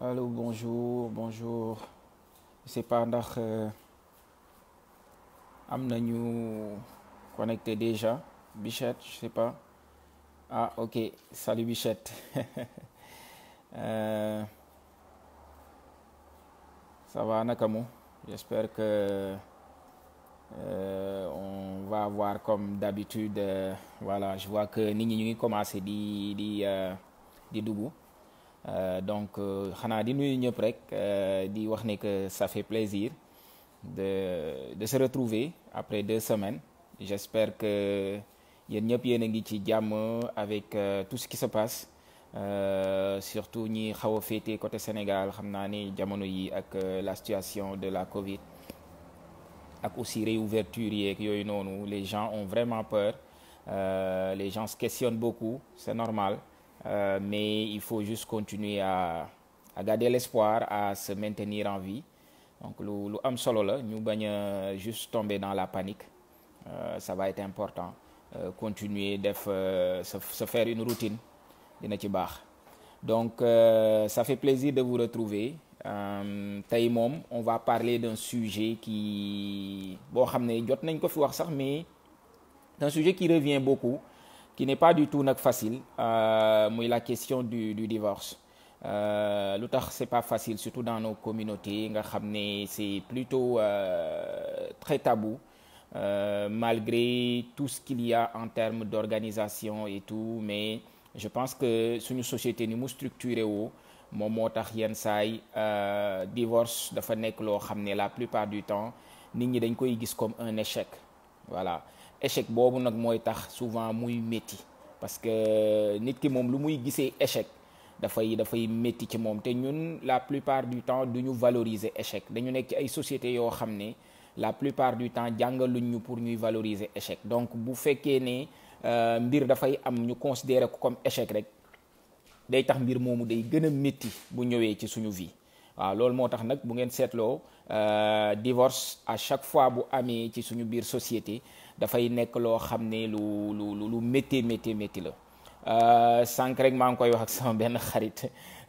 allo bonjour bonjour je sais pas ndax am nañu connecté déjà Bichette je sais pas ah ok salut Bichette euh, ça va naka mu j'espère que euh, on va avoir comme d'habitude euh, voilà je vois que nit ñi ñu ngi commencé di di di dugg donc xanaa di nuyu ñëpp rek di wax ne que ça fait plaisir de de se retrouver après deux semaines j'espère que yéen ñëpp yéen a ngi ci jàmm avec tout ce qui se passe surtout ñi xaw a féete côté Sénégal xam naa ni jamono yi ak la situation de la Covid ak aussi réouverture yeeg yooyu noonu les gens ont vraiment peur euh, les gens se questionnent beaucoup c'est normal euh, mais il faut juste continuer à à garder l'espoir à se maintenir en vie donc lu lu am solo la ñu bañ a juste tomber dans la panique euh, ça va être important continuer def se se faire une routine dina ci baax donc ça fait plaisir de vous retrouver tey moom on va parler d'un sujet qui boo xam ne jot nañ ko fi wax sax mais d'un sujet qui revient beaucoup qui n'est pas du tout nag facile muy la question du du divorce lu tax c'est pas facile surtout dans nos communautés nga xam ne c'est plutôt euh, très tabou euh, malgré tout ce qu'il y a en termes d'organisation et tout mais je pense que suñu société ni mu structuré woo moom moo tax yenn saay divorce dafa nekk loo xam ne la plupart du temps nit ñi dañ koy gis comme un échec voilà échec boobu nag mooy tax souvent muy métti parce que nit ki moom lu muy gisee échec dafay dafay métti ci moom te ñun la plupart du temps du ñu valoriser échec dañu nekk ci ay sociétés yoo xam ne la plupart du temps jàngaluñ ñu pour ñuy valoriser échec donc bu fekkee ne mbir dafay am ñu considérer ko comme échec rek day tax mbir moomu day gën a métti bu ñëwee ci suñu vie waaw loolu moo tax nag bu ngeen seetloo divorce à chaque fois bu amee ci suñu biir société dafay nekk loo xam ne lu lu lu métti métti métti la sànq rek maa ngi koy wax ak sama benn xarit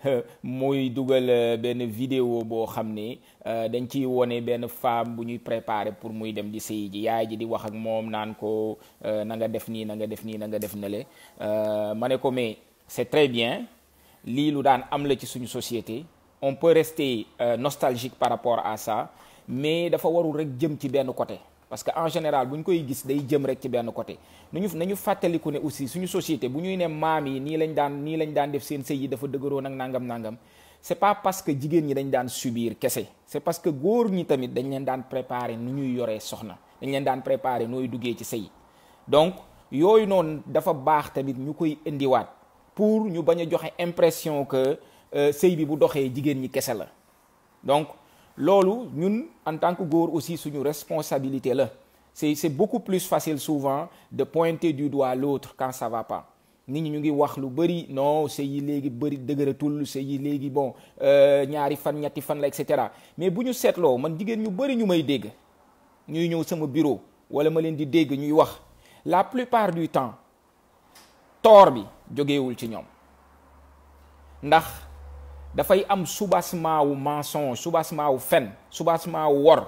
muy dugal benn vidéo boo xam ne dañ ciy wone benn femme bu ñuy préparer pour muy dem di sëy ji yaay ji di wax ak moom naan ko na nga def nii na nga def nii na nga def nale ma ne ko mais c'est très bien lii lu daan am la ci suñu société on peut rester euh, nostalgique par rapport à ça mais dafa warul rek jëm ci benn côté parce que en général bu ñu koy gis day jëm rek ci benn côté nañu nañu fàttaliku ne aussi suñu société bu ñuy ne maam yi nii lañ daan nii lañ daan def seen sëy yi dafa dëgëroo nag nangam nangam c'est pas parce que jigéen ñi dañ daan subir kese c'est parce que góor ñi tamit dañ leen daan préparer nu ñuy yoree soxna dañ leen daan préparer nooy duggee ci sëy donc yooyu noonu dafa baax tamit ñu koy indiwaat pour ñu bañ a joxe impression que sëy bi bu doxee jigéen ñi kese la donc loolu ñun en tant que góor aussi suñu responsabilité la c'est c'est beaucoup plus facile souvent de pointer du doigt l'autre quand ça va pas nit ñi ñu ngi wax lu bari non sëy yi léegi bari dëgëratul sëy yi léegi bon ñaari fan ñetti fan la et cetera mais bu ñu seetloo man jigéen ñu bari ñu may dégg ñuy ñëw sama bureau wala ma leen di dégg ñuy wax la plupart du temps toor bi jógewul ci ñoom ndax dafay am soubassement wu mensonge soubassement wu fen soubassement wu wor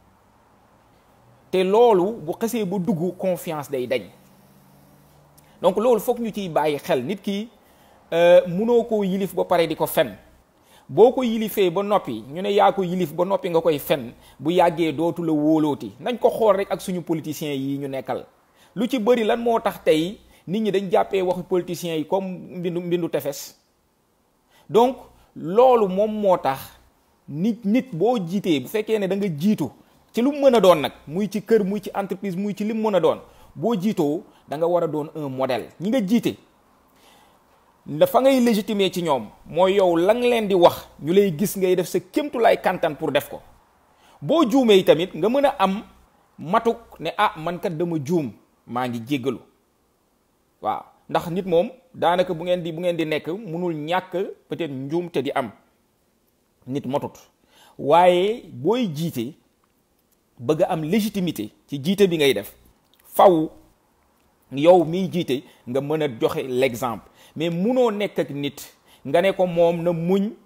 te loolu bu xesee ba dugg confiance day dañ donc loolu foog ñu ciy bàyyi xel nit ki munoo koo yilif ba pare di ko fen boo ko yilifee ba noppi ñu ne yaa ko yilif ba noppi nga koy fen bu yàggee dootu la wóolooti nañ ko xool rek ak suñu politiciens yi ñu nekkal lu ci bëri lan moo tax tey nit ñi dañ jàppee waxu politiciens yi comme mbindu mbindu tefes donc loolu moom moo tax nit nit boo jiitee bu fekkee ne da nga jiitu ci lu mu mën a doon nag muy ci kër muy ci entreprise muy ci li mu mën a doon boo jiitoo da nga war a doon un modèle ñi nga jiite dafa ngay légitimer ci ñoom mooy yow la nga leen di wax ñu lay gis ngay def sa kémtulaay kantan pour def ko boo juumee tamit nga mën a am matuk ne ah man kat dama juum maa ngi jéggalu waaw ndax nit moom daanaka bu ngeen di bu ngeen di nekk mënul ñàkk peut-être njuum te di am nit motut waaye booy jiite bëgg a am légitimité ci jiite bi ngay def faw yow miy jiite nga mën a joxe l'exemple mais munoo nekk ak nit nga ne ko moom na muñ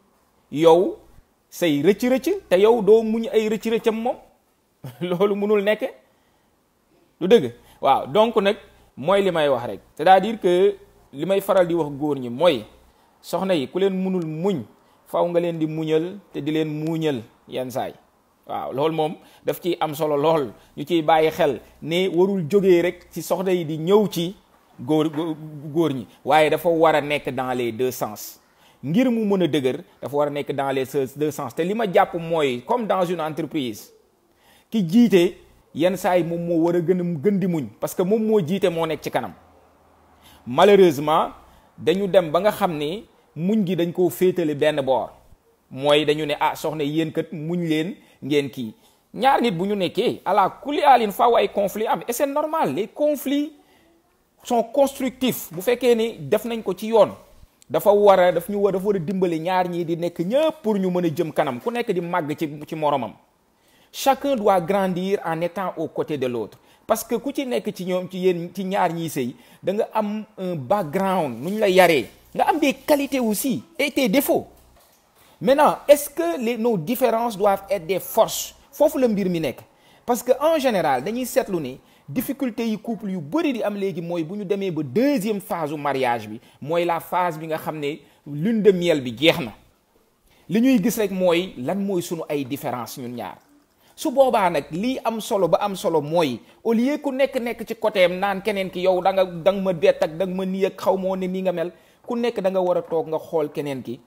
yow say rëcc-rëcc te yow doo muñ ay rëcc-rëccam moom loolu mënul nekke lu dëgg waaw donc nag mooy li may wax rek c'est-à-dire que li may faral di wax góor ñi mooy soxna yi ku leen munul muñ faw nga leen di muñal te di leen muuñal yenn saay waaw loolu moom daf ciy am solo lool ñu ciy bàyyi xel ne warul jógee rek ci soxna yi di ñëw ci góor góor ñi waaye dafa war a nekk dans les deux sens ngir mu mën a dëgër dafa war a nekk dans les deux sens te li ma jàpp mooy comme dans une entreprise ki jiite yenn saa yi moom moo war a gën a gën di muñ parce que moom moo jiite moo nekk ci kanam malheureusement dañu dem ba nga xam ni muñ gi dañ koo féetale benn boor mooy dañu ne ah soxna yéen kat muñ leen ngeen kii ñaar nit bu ñu nekkee ala kulli alin faaw ay conflit am et c'est normal les conflits sont constructifs bu fekkee ni def nañ ko ci yoon dafa war a daf ñu war dafa war a dimbali ñaar ñii di nekk ñëpp pour ñu mën a jëm kanam ku nekk di màgg ci ci moromam chacun doit grandir en étant aux côtés de l'autre parce que ku ci nekk ci ñoom ci yéen ci ñaar ñiy sëy da nga am un background nu ñu la yaree nga am des qualités aussi et des défauts maintenant est-ce que les nos différences doivent être des forces foofu la mbir mi nekk parce que en général dañuy seetlu ni difficulté yi couple yu bëri di am léegi mooy bu ñu demee ba deuxième phase u mariage bi mooy la phase bi nga xam ne lune de miel bi jeex na li ñuy gis rek mooy lan mooy sunu ay différence ñun ñaar su boobaa nag lii am solo ba am solo mooy au lieu ku nekk nekk ci côté am naan keneen ki yow da nga da nga ma bett ak da nga ma nii ak xaw moo ne nii nga mel ku nekk da nga war a toog nga xool keneen ki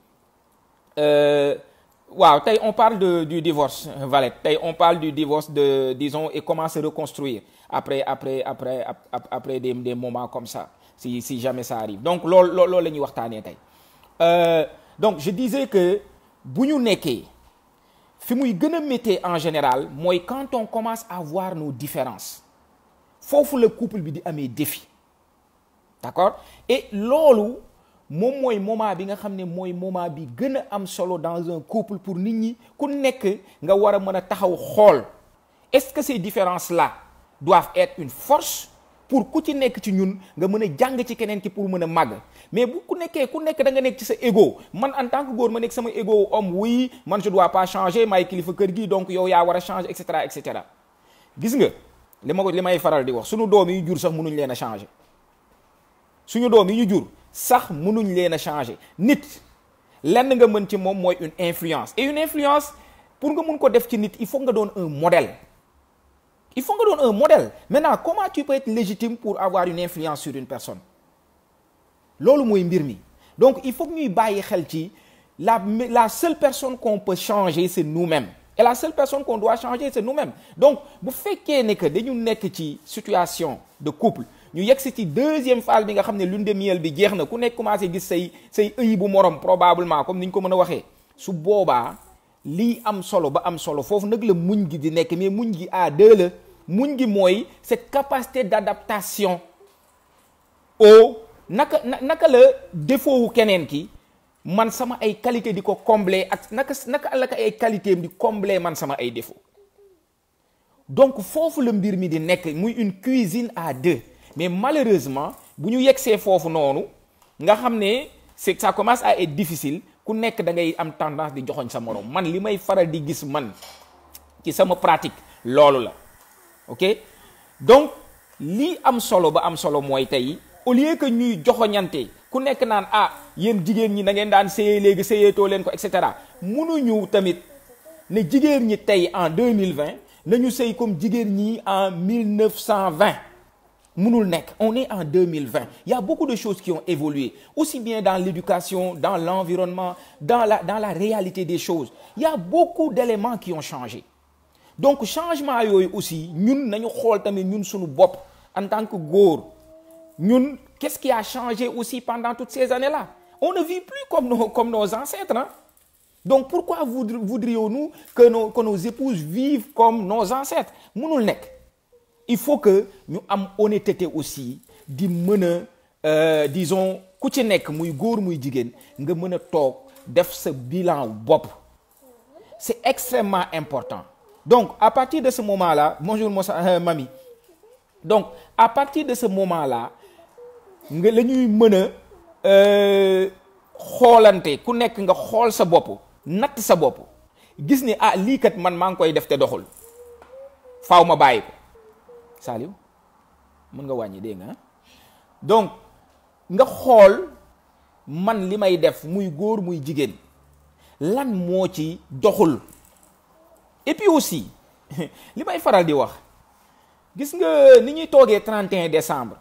waaw tey on parle de du divorce Valette tey on parle du divorce de disons et comment se reconstruire après après après après des des moments comme ça si si jamais ça arrive donc loolu loolu la ñuy waxtaanee tey donc je disais que bu ñu nekkee fi muy gën a méttee en général mooy quand on commence à voir nos différences foofu la couple bi di amee défi d'accord et loolu moom mooy moment bi nga xam ne mooy moment bi gën a am solo dans un couple pour nit ñi ku nekk nga war a mën a taxaw xool est-ce que ces différences là doivent être une force pour ku ci nekk ci ñun nga mën a jàng ci keneen ki pour mën a màgg mais bu ku nekkee ku nekk da nga nekk ci sa ego man en tant que góor ma nekk sama ego homme oui man je dois pas changer maay kilifa kër gi donc yow yaa war a changer et cetera et cetera gis nga li ma ko li may faral di wax suñu doom yi ñu jur sax mënuñ leen a changer suñu doom yi ñu jur sax mënuñ leen a changer nit lenn nga mën ci moom mooy une influence et une influence pour nga mun ko def ci nit il faut nga doon un modèle il faut nga doon un modèle maintenant comment tu peux être légitime pour avoir une influence sur une personne loolu mooy mbir mi donc il faut que ñuy bàyyi xel ci la la seule personne qu'on peut changer c'est nous-mêmes et la seule personne qu'on doit changer c'est nous-mêmes donc bu fekkee ne que dañu nekk ci situation de couple ñu yegg si ci deuxième phase bi nga xam ne lune de miel bi jeex na ku nekk commencé gis say say ëy bu morom probablement comme ni ñu ko mën a waxee su boobaa lii am solo ba am solo foofu nag la muñ gi di nekk mais muñ gi à deux la muñ gi mooy cette capacité d'adaptation au naka naka la défaut wu keneen ki man sama ay qualité di ko combler ak naka naka la ko ay qualité am di combler man sama ay défaut donc foofu la mbir mi di nekk muy une cuisine à deux mais malheureusement bu ñu yegsee foofu noonu nga xam ne c'est ça commence à être difficile ku nekk da ngay am tendance di joxoñ sa moroom man li may faral di gis man ci sama pratique loolu la ok donc lii am solo ba am solo mooy tey au lieu que ñuy joxoñante ku nekk naan ah yéen jigéen ñi da ngeen daan séyee léegi séyeetoo leen ko et cetera mënuñu tamit ne jigéen ñi tey en 2020 nañu sëy comme jigéen ñi en 1920 mënul nekk on est en 2020 il y a beaucoup de choses qui ont évolué aussi bien dans l'éducation dans l'environnement dans la dans la réalité des choses il y a beaucoup d'éléments qui ont changé donc changement yooyu aussi ñun nañu xool tamit ñun suñu bopp en tant que góor ñun qu'est-ce qui a changé aussi pendant toutes ces années-là on ne vit plus comme nos comme nos ancêtres hein donc pourquoi voudrions-nous que nos que nos épouses vivent comme nos ancêtres mënul nekk il faut que ñu am honnêteté aussi di mën a disons ku ci nekk muy góor muy jigéen nga mën a toog def sa bilan bopp c'est extrêmement important donc à partir de ce moment-là bonjour Moussa euh, Mami donc à partir de ce moment-là nga la ñuy mën a xoolante ku nekk nga xool sa bopp natt sa bopp gis ne ah lii kat man maa ngi koy def te doxul faaw ma bàyyi ko Saliou mën nga wàññi dégg nga donc nga xool man li may def muy góor muy jigéen lan moo ci doxul et puis aussi li may faral di wax gis nga ni ñuy toogee 31 décembre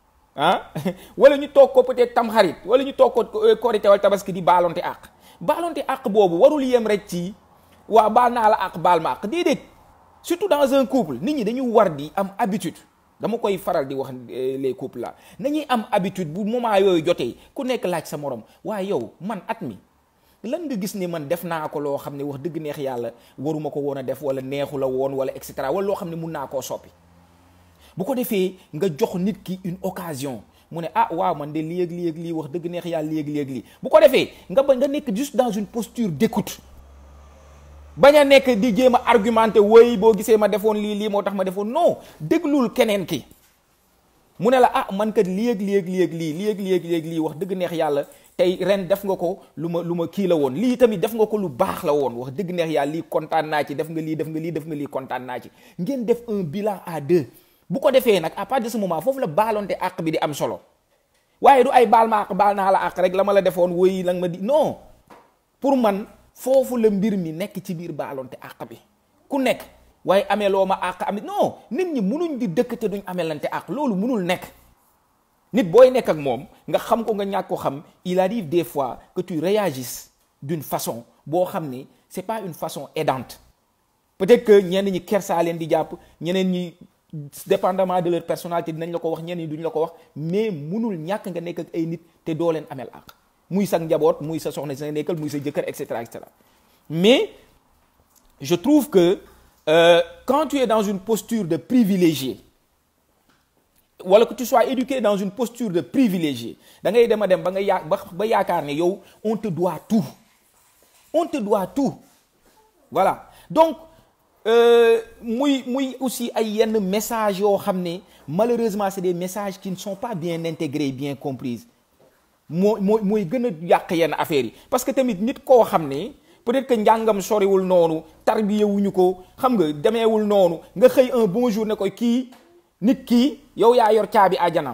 ah wala ñu toog ko peut-être tamxarit wala ñu toog ko korité wala tabaski di baalonte àq baalonte àq boobu warul yem rek ci waa baal naa la àq baal ma àq déedéet surtout dans un couple nit ñi dañu war di am habitude dama koy faral di wax les couples là nañuy am habitude bu moment yooyu jotee ku nekk laaj sa morom waaye yow man at mi lan nga gis ni man def naa ko loo xam ne wax dëgg neex yàlla waruma ko woon a def wala neexu la woon wala et cetera wala loo xam ne mun naa koo soppi bu ko defee nga jox nit ki une occasion mu ne ah waaw man de lii ak lii ak lii wax dëgg neex yàlla lii ak lii ak lii bu ko defee nga ba nga nekk juste dans une posture d'écoute bañ a nekk di jéem a argumenté woy boo gisee ma defoon lii lii moo tax ma defoon non déglul keneen ki mu ne la ah man kat lii ak lii ak lii ak lii lii ak lii ak lii ak lii wax dëgg neex yàlla tey ren def nga ko lu ma lu ma kii la woon lii tamit def nga ko lu baax la woon wax dëgg neex yàlla lii kontaan naa ci def nga lii def nga lii def nga lii kontaan naa ci ngeen def un bilan à deux bu ko defee nag à partir de ce moment foofu la baalonte àq bi di am solo waaye du ay baal ma àq baal naa la àq rek la ma la defoon woy la nga ma di non pour man foofu la mbir mi nekk ci biir baalonte àq bi ku nekk waaye amee loo ma àq amit non nit ñi munuñ di dëkk te duñ amelante àq loolu munul nekk nit booy nekk ak moom nga xam ko nga ñàkk ko xam il arrive des fois que tu réagisses d'une façon boo xam ni c'est pas une façon aidante peut-être que ñenn ñi kersaa leen di jàpp ñeneen ñi dépendamment de leur personnalité dinañ la ko wax ñenn ñi duñ la ko wax mais munul ñàkk nga nekk ak ay nit te doo leen amel àq muy sa njaboot muy sa soxna si nga nekkal muy sa jëkkër et cetera et cetera mais je trouve que euh, quand tu es dans une posture de privilégié wala que tu sois éduqué dans une posture de privilégié da ngay dem a dem ba nga yaa ba yaakaar ne yow on te doit tout on te doit tout voilà donc muy muy aussi ay yenn messages yoo xam ne malheureusement c'est des messages qui ne sont pas bien intégrés bien comprises moo moo mooy gën a yàq yenn affaires yi parce que tamit nit koo xam ne peut-être que njàngam soriwul noonu tarbiyewuñu ko xam nga demeewul noonu nga xëy un bon jour ne ko kii nit kii yow yaa yor caabi àjjanaam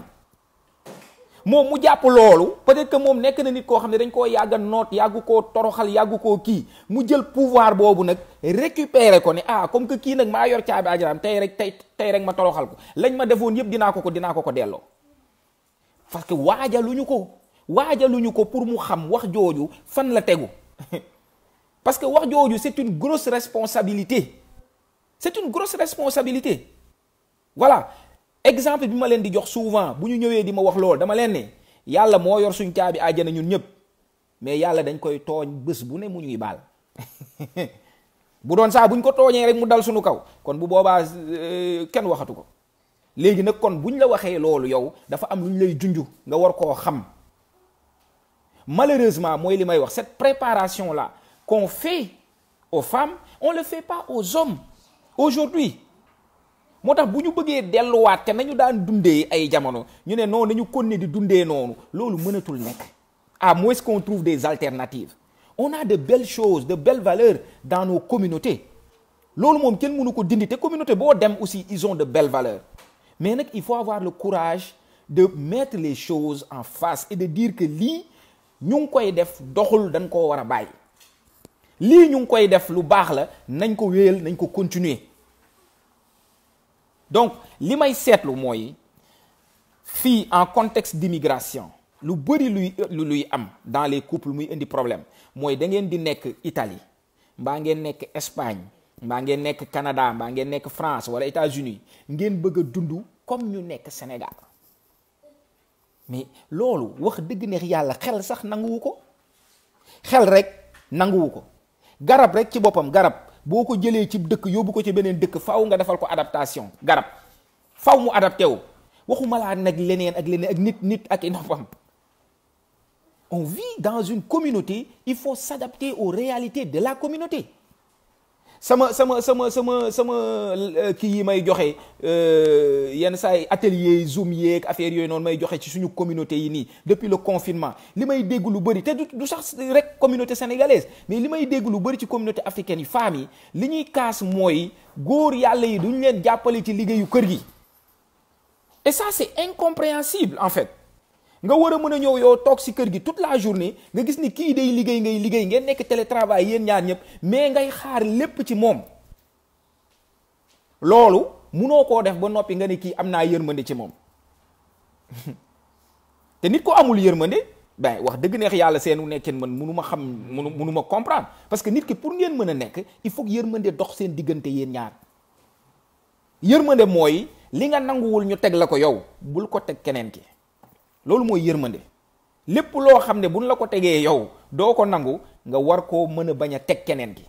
moom mu jàpp loolu peut-être que moom nekk na nit koo xam ne dañ koo yàgga noot yàggu koo toroxal yàggu koo kii mu jël pouvoir boobu nag récupérer ko ne ah comme que kii nag maa yor caabi àjjanaam tey rek tey tey rek ma toroxal ko lañ ma defoon yëpp dinaa ko ko dinaa ko ko delloo parce que waajaluñu ko waajaluñu ko pour mu xam wax jooju fan la tegu parce que wax jooju c'est une grosse responsabilité c'est une grosse responsabilité voilà exemple bi ma leen di jox souvent bu ñu ñëwee di ma wax loolu dama leen ne yàlla moo yor suñ caabi àjjana ñun ñëpp mais yàlla dañ koy tooñ bés bu ne mu ñuy baal bu doon saa buñ ko tooñee rek mu dal suñu kaw kon bu boobaa kenn waxatu ko léegi nag kon buñ la waxee loolu yow dafa am lu ñu lay junju nga war koo xam malheureusement mooy li may wax cette préparation là qu'on fait aux femmes on le fait pas aux hommes aujourd'hui moo tax bu ñu bëggee delluwaat te nañu daan dundee ay jamono ñu ne non nañu continuer di dundee noonu loolu mënatul nekk à moins qu'on trouve des alternatives on a de belles choses de belles valeurs dans nos communautés loolu moom kenn mënu ko dindi te communauté boo dem aussi ils ont de belles valeurs mais nag il faut avoir le courage de mettre les choses en face et de dire que lii ñu ngi koy def doxul dañ koo war a bàyyi lii ñu ngi koy def lu baax la nañ ko wéyal nañ ko continuer donc li may seetlu mooy fii en contexte d'immigration lu bëri luy luy am dans les couples muy indi problème mooy da ngeen di nekk Italie mbaa ngeen nekk Espagne mbaa ngeen nekk Canada mbaa ngeen nekk France wala États-Unis ngeen bëgg a dund comme ñu nekk Sénégal mais loolu wax dëgg neex yàlla xel sax nanguwu ko xel rek nanguwu ko garab rek ci boppam garab boo ko jëlee ci dëkk yóbbu ko ci beneen dëkk faaw nga defal ko adaptation garab faaw mu adapté wu waxuma laa nag leneen ak leneen ak nit nit ak i noppam on vit dans une communauté il faut s'adapter aux réalités de la communauté sama sama sama sama sama kii yi may joxe yenn saa yi atelier zoom yeeg affaire yooyu noonu may joxe ci suñu communauté yi nii depuis le confinement li may dégg lu bëri te du sax rek communauté sénégalaise mais li may dégg lu bëri ci communauté africaine yi femmes yi li ñuy kaas mooy góor yàlla yi duñ leen jàppale ci liggéeyu kër gi et ça c'est incompréhensible en fait nga war a mën a ñëw yow toog si kër gi toute la journée nga gis ni kii day liggéey ngay liggéey ngeen nekk télétravail yéen ñaar ñëpp mais ngay xaar lépp ci moom loolu munoo koo def ba noppi nga ne kii am naa yërmande ci moom te nit ko amul yërmande ben wax dëgg neex yàlla seenu nekkeen man munu ma xam munu munu ma comprendre parce que nit ki pour ngeen mën a nekk il faut que yërmande dox seen diggante yéen ñaar yërmande mooy li nga nanguwul ñu teg la ko yow bul ko teg keneen ki loolu mooy yërmande lépp loo xam ne buñ la ko tegee yow doo ko nangu nga war koo mën a bañ a teg keneen ki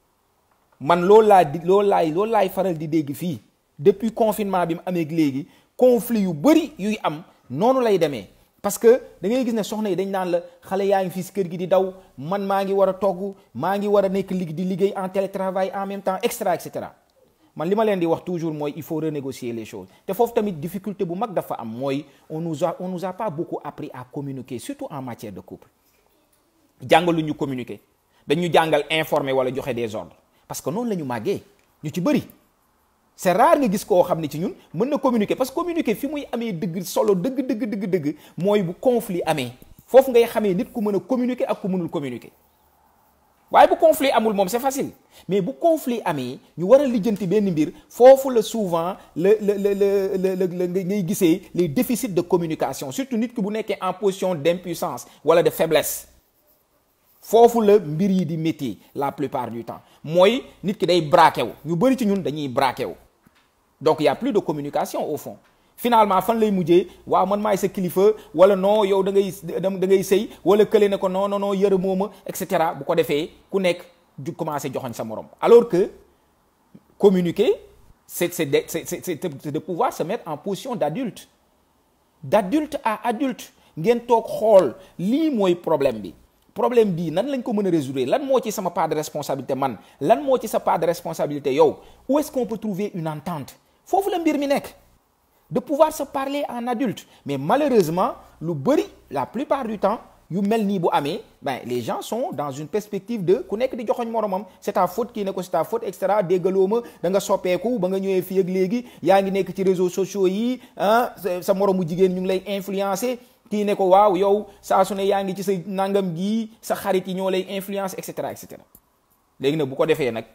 man loolu laa di loolu laay loolu laay faral di dégg fii depuis confinement bi mu amee léegi conflit yu bëri yuy am noonu lay demee parce que da ngay gis ne soxna yi dañ naan la xale yaa ngi fii si kër gi di daw man maa ngi war a togg maa ngi war a nekk lig di liggéey en télétravail en même temps extra et cetera man li ma leen di wax toujours mooy il faut renégocier les choses te foofu tamit difficulté bu mag dafa am mooy on nous a on nous a pas beaucoup appris à communiquer surtout en matière de couple jàngalu ñu communiquer dañu jàngal informer wala joxe des ordres parce que noonu la ñu màggee ñu ci bëri c'est rare nga gis koo xam ne ci ñun mën na communiquer parce que communiquer fi muy amee dëgg solo dëgg dëgg dëgg dëgg mooy bu conflit amee foofu ngay xamee nit ku mën a communiquer ak ku mënul communiquer waaye bu conflit amul moom c'est facile mais bu conflit amee ñu war a lijjanti benn mbir foofu la souvent la la la la la la ngay gisee les déficits de communication surtout nit ki bu nekkee en position d'impuissance wala de faiblesse foofu la mbir yi di métier la plupart du temps mooy nit ki day braqué wu ñu bëri ci ñun dañuy braqué wu donc y a plus de communication au fond finalement fan lay mujjee waaw man maay sa kilifa wala non yow da ngay da ngay sëy wala kële ne ko non non non yërëmoo ma et cetera bu ko defee ku nekk ju commencé joxoñ sa morom alors que communiquer c'est c'est de c'est c'est de pouvoir se mettre en position d'adulte d'adulte à adulte ngeen toog xool lii mooy problème bi problème bii nan lañ ko mën a résoudre lan moo ci sama part de responsabilité man lan moo ci sa part de responsabilité yow où est-ce qu'on peut trouver une entente foofu la mbir mi nekk de pouvoir se parler en adulte mais malheureusement lu bëri la plupart du temps yu mel nii bu amee ben les gens sont dans une perspective de ku nekk di joxoñ moromam c'est ta faute kii ne ko c'est ta faute et cetera déggaloo ma da nga soppeeku ba nga ñëwee fii ak léegi yaa ngi nekk ci réseaux sociaux yi ah sa moromu jigéen ñu ngi lay influencer kii ne ko waaw yow saa su ne yaa ngi ci sa nangam gii sa xarit yi ñoo lay influence et cetera et cetera léegi nag bu ko defee nag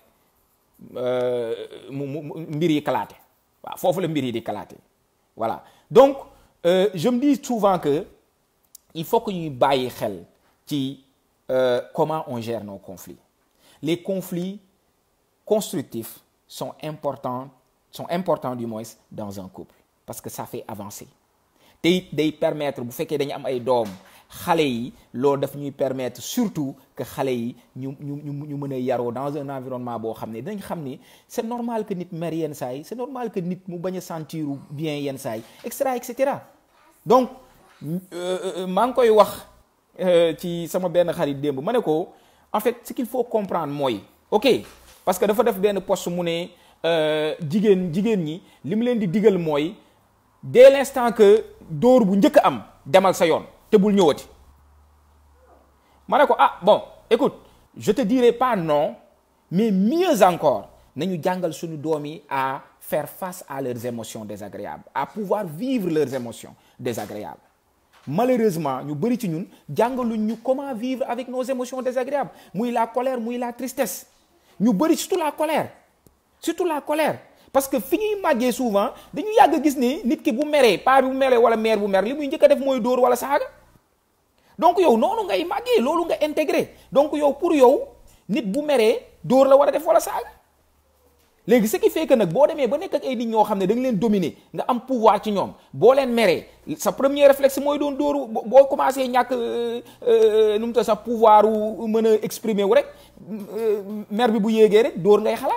mu mu mbir yi kalaate waaw foofu la mbir yi di kalaate voilà donc euh, je me dis souvent que il faut que ñuy bàyyi xel ci euh, comment on gère nos conflits les conflits constructifs sont importants sont importants du moins dans un couple parce que ça fait avancer te it day permettre bu fekkee dañu am ay doom xale yi loolu daf ñuy permettre surtout que xale yi ñu ñu ñu ñu mën a yaroo dans un environnement boo xam ne dañ xam ni c'est normal que nit mer yenn saa yi c'est normal que nit mu bañ a sentir bien yenn saa yi et cetera et cetera donc maa ngi koy wax ci sama benn xarit démb ma ne ko en fait ce qu'il faut comprendre mooy ok parce que dafa def benn poste mu ne jigéen jigéen ñi li mu leen di digal mooy dès l'instant que dóor bu njëkk am demal sa yoon te bul ñëwati ma ne ko ah bon écoute je te dirai pas non mais mieux encore nañu jàngal suñu doom yi à faire face à leurs émotions désagréables à pouvoir vivre leurs émotions désagréables malheureusement ñu bëri ci ñun jàngaluñ ñu comment vivre avec nos émotions désagréables muy la colère muy la tristesse ñu bëri surtout la colère surtout la colère parce que fi ñuy màggee souvent dañu yàgg gis ni nit ki bu meree paa bi bu meree wala mère bu mer li muy njëkk a def mooy dóor wala saaga donc yow noonu ngay màggee loolu nga intégré donc yow pour yow nit bu meree dóor la war a def wala saaga léegi ce qui fait que nag boo demee ba nekk ak ay nit ñoo xam ne da nga leen dominer nga am pouvoir ci ñoom boo leen meree sa premier réflexe mooy doon dóoru boo commencé ñàkk nu mu ta sa pouvoir wu mën a exprimer wu rek mer bi bu yéegee rek dóor ngay xalaat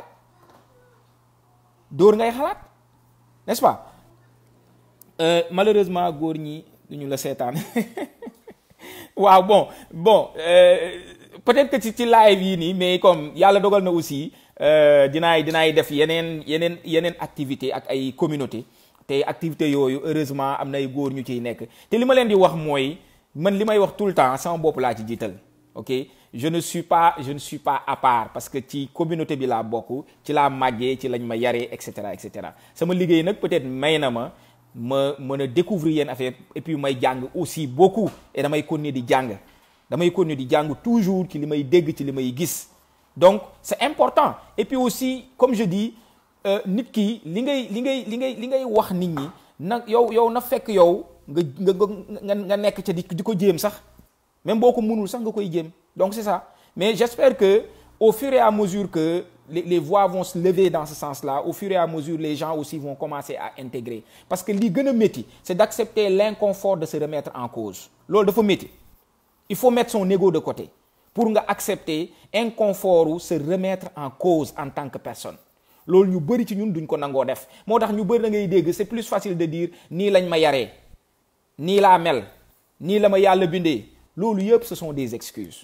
dóor ngay xalaat n'est-ce pas euh, malheureusement góor ñi duñu la seetaan waaw bon bon euh, peut-être que ci ci live yi nii mais comme yàlla dogal na aussi dinaay dinaay def yeneen yeneen yeneen activité ak ay communauté te activité yooyu heureusement am na ay góor ñu ciy nekk te li ma leen di wax mooy man li may wax tout le temps sama bopp laa ci jiital ok je ne suis pas je ne suis pas à part parce que ci communauté bi laa bokk ci laa màggee ci lañ ma yaree et cetera et cetera sama liggéey nag peut-être may na ma ma mën a découvrir yenn affaire et puis may jàng aussi beaucoup et damay continuer di jàng damay continuer di jàng toujours ci li may dégg ci li may gis donc c'est important et puis aussi comme je dis nit ki li ngay li ngay li ngay li ngay wax nit ñi na yow yow na fekk yow nga nga nga nekk ca di di ko jéem sax même boo ko mënul sax nga koy jéem donc c'est ça mais j'espère que au fur et à mesure que les, les voix vont se lever dans ce sens-là au fur et à mesure les gens aussi vont commencer à intégrer parce que li gën a métti c'est d'accepter l'inconfort de se remettre en cause loolu dafa métti il faut mettre son ego de côté pour nga accepter inconfort ou se remettre en cause en tant que personne loolu ñu bari ci ñun duñ ko nangoo def moo tax ñu bari da ngay dégg c'est plus facile de dire nii lañ ma yaree nii laa mel nii la ma yàlla bindee loolu yëpp ce sont des excuses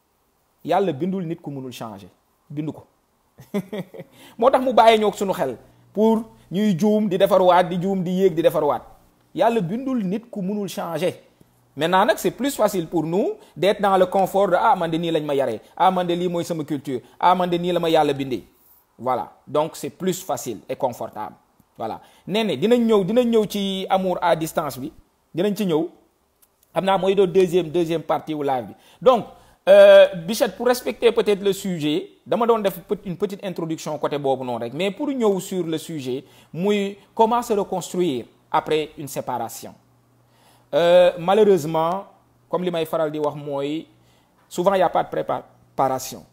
yàlla bindul nit ku mënul changer bindu ko moo tax mu bàyyi ñoog suñu xel pour ñuy juum di defarwaat di juum di yéeg di defarwaat yàlla bindul nit ku mënul changer maintenant nag c'est plus facile pour nous d'être dans le confort de ah man de nii lañ ma yaree ah man de lii mooy sama culture ah man de nii la ma yàlla bindee voilà donc c'est plus facile et confortable voilà nee ne dinañ ñëw dinañ ñëw ci amour à distance bi dinañ ci ñëw xam naa mooy doon deuxième deuxième partie wu live bi donc euh, Bichette pour respecter peut-être le sujet dama doon def une petite introduction côté boobu noonu rek mais pour ñëw sur le sujet muy comment se reconstruire après une séparation euh, malheureusement comme li may faral di wax mooy souvent y a pas de préparation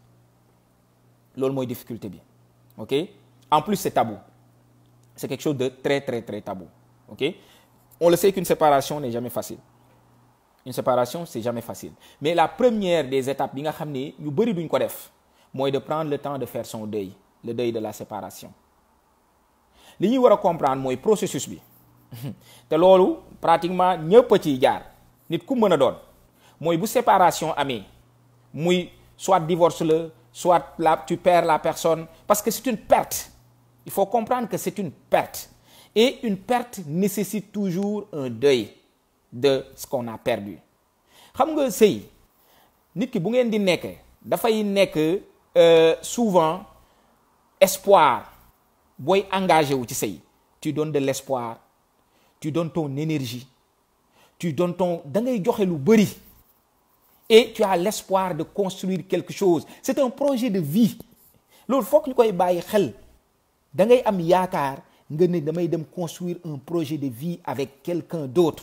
loolu mooy difficulté bi ok en plus c'est tabou c'est quelque chose de très très très tabou ok on le sait qu'une séparation n'est jamais facile une séparation c'est jamais facile mais la première des étapes bi nga xam ne ñu bari duñ ko def mooy de prendre le temps de faire son deuil le deuil de la séparation li ñuy war a comprendre mooy processus bi te loolu pratiquement ñëpp a ciy jaar nit ku mën a doon mooy bu séparation amee muy soit divorce la soit là tu perds la personne parce que c'est une perte il faut comprendre que c'est une perte et une perte nécessite toujours un deuil de ce qu'on a perdu xam nga sëy nit ki bu ngeen di nekk dafay nekk souvent espoir booy engagé wu ci sëy tu donnes de l'espoir tu donnes ton énergie tu donnes ton da ngay joxe lu bari et tu as l'espoir de construire quelque chose c'est un projet de vie loolu fokk ñu koy bàyyi xel da ngay am yaakaar nga ne damay dem construire un projet de vie avec quelqu'un d'autre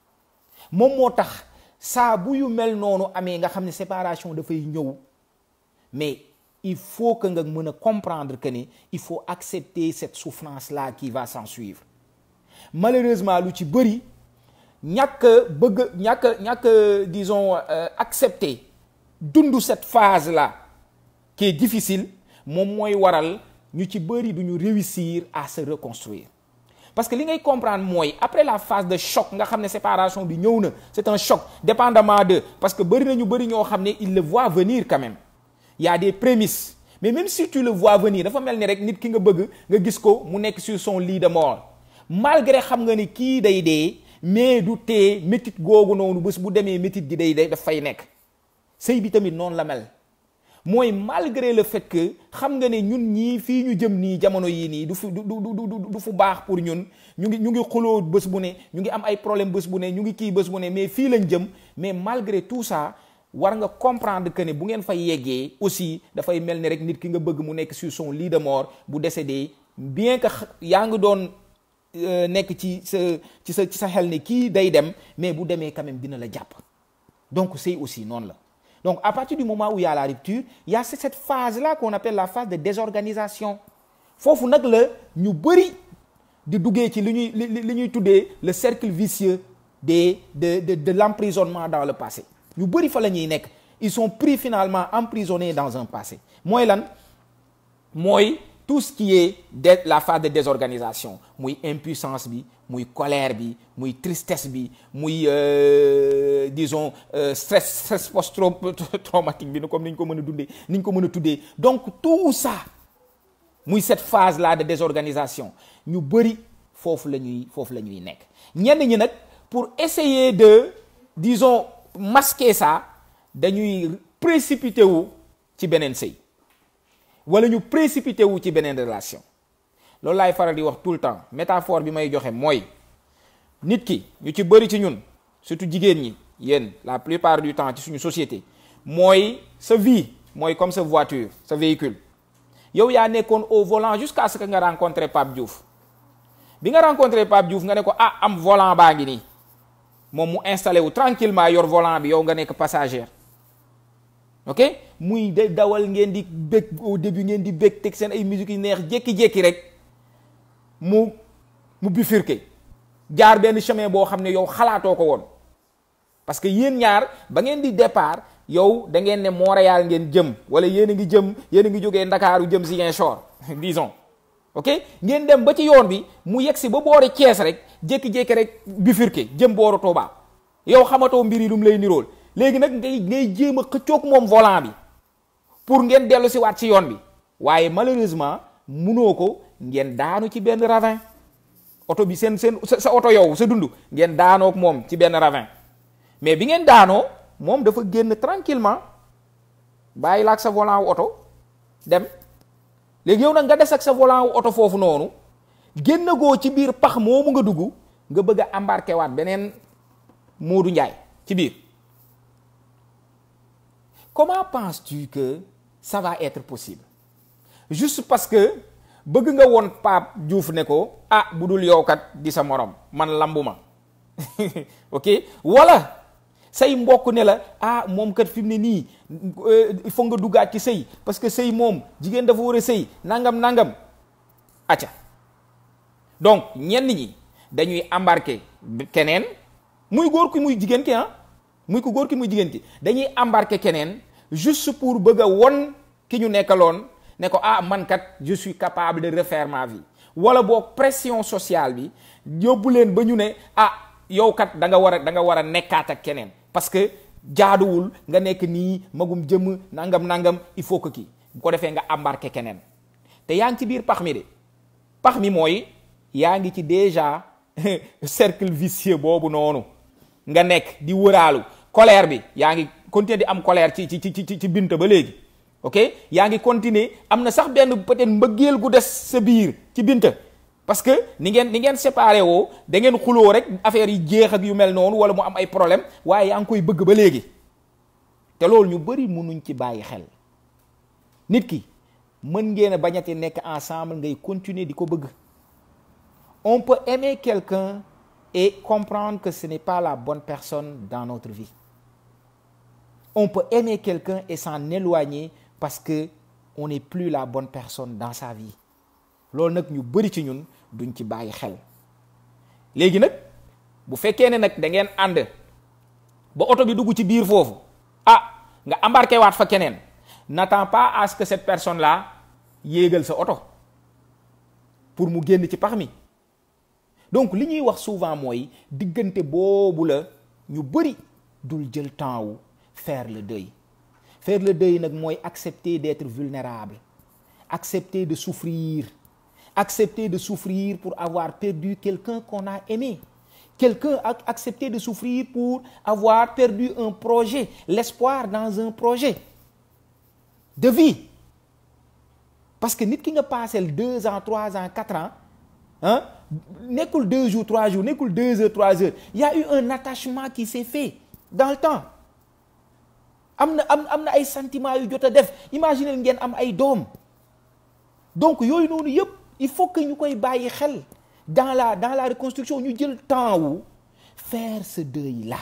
moom moo tax saa bu yu mel noonu amee nga xam ne séparation dafay ñëw mais il faut que nga mën a comprendre que ni il faut accepter cette souffrance-là qui va s'en suivre malheureusement lu ci bari ñàkk bëgg ñàkk ñàkk disons euh, accepter dund cette phase-là qui est difficile moom mooy waral ñu ci bari duñu réussir à se reconstruire parce que li ngay comprendre mooy après la phase de choc nga xam ne séparation bi ñëw na c'est un choc dépendamment de parce que bari na ñu bari ñoo xam ne il le voit venir quand même il y a des prémices mais même si tu le vois venir dafa mel ni rek nit ki nga bëgg nga gis ko mu nekk sur son lit de mort malgré xam nga ni kii day dee mais du tee métit googu noonu bés bu demee métit gi day day daf fay nekk sëy bi tamit noonu la mel mooy malgré le fait que xam nga ne ñun ñii fii ñu jëm nii jamono yii nii du fu du du du du fu baax pour ñun ñu ngi ñu ngi xuloo bés bu ne ñu ngi am ay problème bés bu ne ñu ngi kii bés bu ne mais fii lañ jëm mais malgré tout ça war nga comprendre que ne bu ngeen fa yeggee aussi dafay mel ni rek nit ki nga bëgg mu nekk sur son lit de mort bu décédé bien que yaa ngi doon nekk ci sa ci sa ci sa xel ne kii day dem mais bu demee quand même dina la jàpp donc c'est aussi noonu la donc à partir du moment où il y a la rupture il y a cette phase-là qu'on appelle la phase de désorganisation foofu nag la ñu bari di duggee ci li ñuy li ñuy tuddee le cercle vicieux des de de de l'emprisonnement dans le passé ñu bari fa la ñuy nekk ils sont pris finalement emprisonnés dans un passé mooy lan mooy tout ce qui est de la phase de désorganisation muy impuissance bi muy colère bi muy tristesse bi muy euh, disons euh, stress stress post-traumatique bi comme ni ñu ko mën a dundee ni ñu ko mën a tuddee donc tout ça muy cette phase là de désorganisation ñu bëri foofu la ñuy foofu la ñuy nekk ñenn ñi nag pour essayer de disons masquer ça dañuy précipité wu ci beneen sëy wala ñu précipité wu ci beneen relation loolu laay faral di wax tout le temps métaphore bi may joxe mooy nit ki ñu ci bëri ci ñun surtout jigéen ñi yéen la plupart du temps ci suñu société mooy sa vie mooy comme sa voiture sa véhicule yow yaa nekkoon au volant jusqu'à ce que nga rencontré Pape Diouf bi nga rencontré Pape Diouf nga ne ko ah am volant baa ngi nii moom mu installé wu tranquillement yor volant bi yow nga nekk passager ok muy de dawal ngeen di bég au début ngeen di bég teg seen ay musique yu neex jékki-jékki rek mu mu bifurqué jaar benn chemin boo xam ne yow xalaatoo ko woon parce que yéen ñaar ba ngeen di départ yow da ngeen ne Montréal ngeen jëm wala yéen a ngi jëm yéen a ngi jógee Ndakaaru jëm Ziguinchor disons ok ngeen dem ba ci yoon bi mu yegg si ba boori Thiès rek jékki-jékki rek bifurqué jëm booru Touba yow xamatoo mbir yi lu mu lay nirool léegi nag ngay ngay jéem a xëccoog moom volant bi pour ngeen dellu si waat si yoon bi waaye malheureusement munoo ko ngeen daanu ci benn ravin oto bi seen seen sa oto yow sa dund ngeen daanoog moom ci benn ravin mais bi ngeen daanoo moom dafa génn tranquillement bàyyi la ak sa volant wu oto dem léegi yow nag nga des ak sa volant wu oto foofu noonu génn goo ci biir pax moomu nga dugg nga bëgg a embarqué waat beneen Moodu Njaay ci biir comment penses-tu que ça va être possible juste parce que bëgg nga woon Pape Diouf ne ko ah bu dul yow kat di sa morom man lambu ma ok wala say mbokk ne la ah moom kat fi mu ne nii il faut nga duggaat ci sëy parce que sëy moom jigéen dafa war a sëy nangam nangam acca donc ñenn ñi dañuy embarqué keneen muy góor ki muy jigéen ki ah muy ko góor ki muy jigéen ki dañuy embarqué keneen juste pour bëgg a won ki ñu nekkaloon ne ko ah man kat je suis capable de refaire ma vie wala boog pression sociale bi yóbbu leen ba ñu ne ah yow kat da nga war a da nga war a nekkaat ak keneen parce que jaaduwul nga nekk nii magum jëm nangam nangam il faut que kii bu ko defee nga embarqué keneen te yaa ngi ci biir pax mi de pax mi mooy yaa ngi ci déjà cercle vicieux boobu noonu nga nekk di wëraalu colère bi yaa ngi continuer di am colère ci ci ci ci ci bint ba léegi ok yaa ngi continuer am na sax benn peut-être mbëggeel gu des sa biir ci binta parce que ni ngeen ni ngeen séparé woo da ngeen xuloo rek affaire yi jeex ak yu mel noonu wala mu am ay problème waaye yaa ngi koy bëgg ba léegi te loolu ñu bëri mënuñ ci bàyyi xel nit ki mën ngeen a bañati nekk ensemble ngay continuer di ko bëgg on peut aimer quelqu'un et comprendre que ce n'est pas la bonne personne dans notre vie on peut aimer quelqu'un et s'en éloigner parce que on n'est plus la bonne personne dans sa vie loolu nag ñu bari ci ñun duñ ci bàyyi xel léegi nag bu fekkee ne nag da ngeen ànd ba oto bi dugg ci biir foofu ah nga embarqué waat fa keneen n'attends pas à ce que cette personne là yéegal sa oto pour mu génn ci pax mi donc li ñuy wax souvent mooy diggante boobu la ñu bari dul jël temps wu faire le deuil faire le deuil nag mooy accepter d'être vulnérable accepter de souffrir accepter de souffrir pour avoir perdu quelqu'un qu'on a aimé quelqu'un a accepté de souffrir pour avoir perdu un projet l'espoir dans un projet de vie parce que nit ki nga passel deux ans trois ans quatre ans ah nekkul deux jours trois jours nekkul deux heures trois heures il y a eu un attachement qui s'est fait dans le temps am na am am na ay sentiments yu jot a def imaginez ngeen am ay doom donc yooyu noonu yëpp il faut que ñu koy bàyyi xel dans la dans la reconstruction ñu jël temps wu faire ce deuil là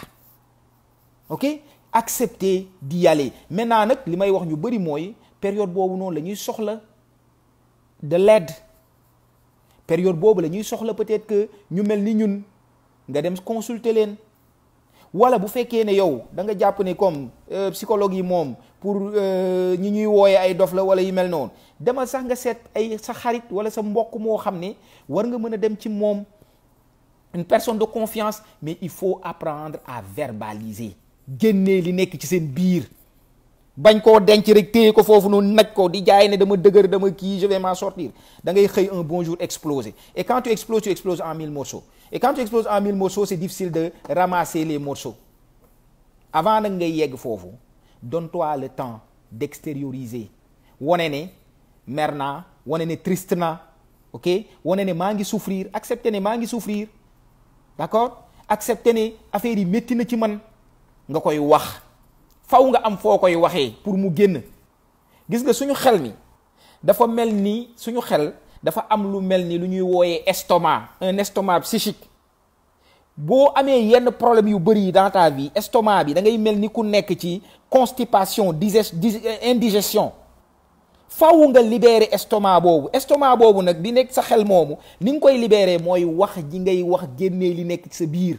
ok accepter d'y aller maintenant nag li may wax ñu bari mooy période boobu noonu la ñuy soxla de l'aide période boobu la ñuy soxla peut-être que ñu mel ni ñun nga dem consulter leen wala bu fekkee ne yow da nga jàpp ne comme psychologue yi moom pour ñi ñuy wooye ay dof la wala yu mel noonu demal sax nga seet ay sa xarit wala sa mbokk moo xam ne war nga mën a dem ci moom une personne de confiance mais il faut apprendre à verbaliser génnee li nekk ci seen biir bañ koo denc rek téye ko foofu noonu naj ko di jaay ne dama dëgër dama kii je vais m'en sortir da ngay xëy un bon jour exploser et quand tu exploses tu exploses en mille morceaux et quand tu exploses en mille morceaux c'est difficile de ramasser les morceaux avant nag ngay yegg foofu donne-toi le temps d'extérioriser wane ne mer naa wane ne triste naa ok wane ne maa ngi souffrir accepter ne maa ngi souffrir d'accord accepter ne affaire yi métti na ci man nga koy wax faw nga am foo koy waxee pour mu génn gis nga suñu xel mi dafa mel ni suñu xel dafa am lu mel ni lu ñuy wooyee estomac un estomac psychique boo amee yenn problème yu bëri yi dans ta vie estomac bi da ngay mel ni ku nekk ci constipation digest indigestion faw nga libérer estomac boobu estomac boobu nag di nekk sa xel moomu ni nga koy libérer mooy wax ji ngay wax génnee li nekk ci sa biir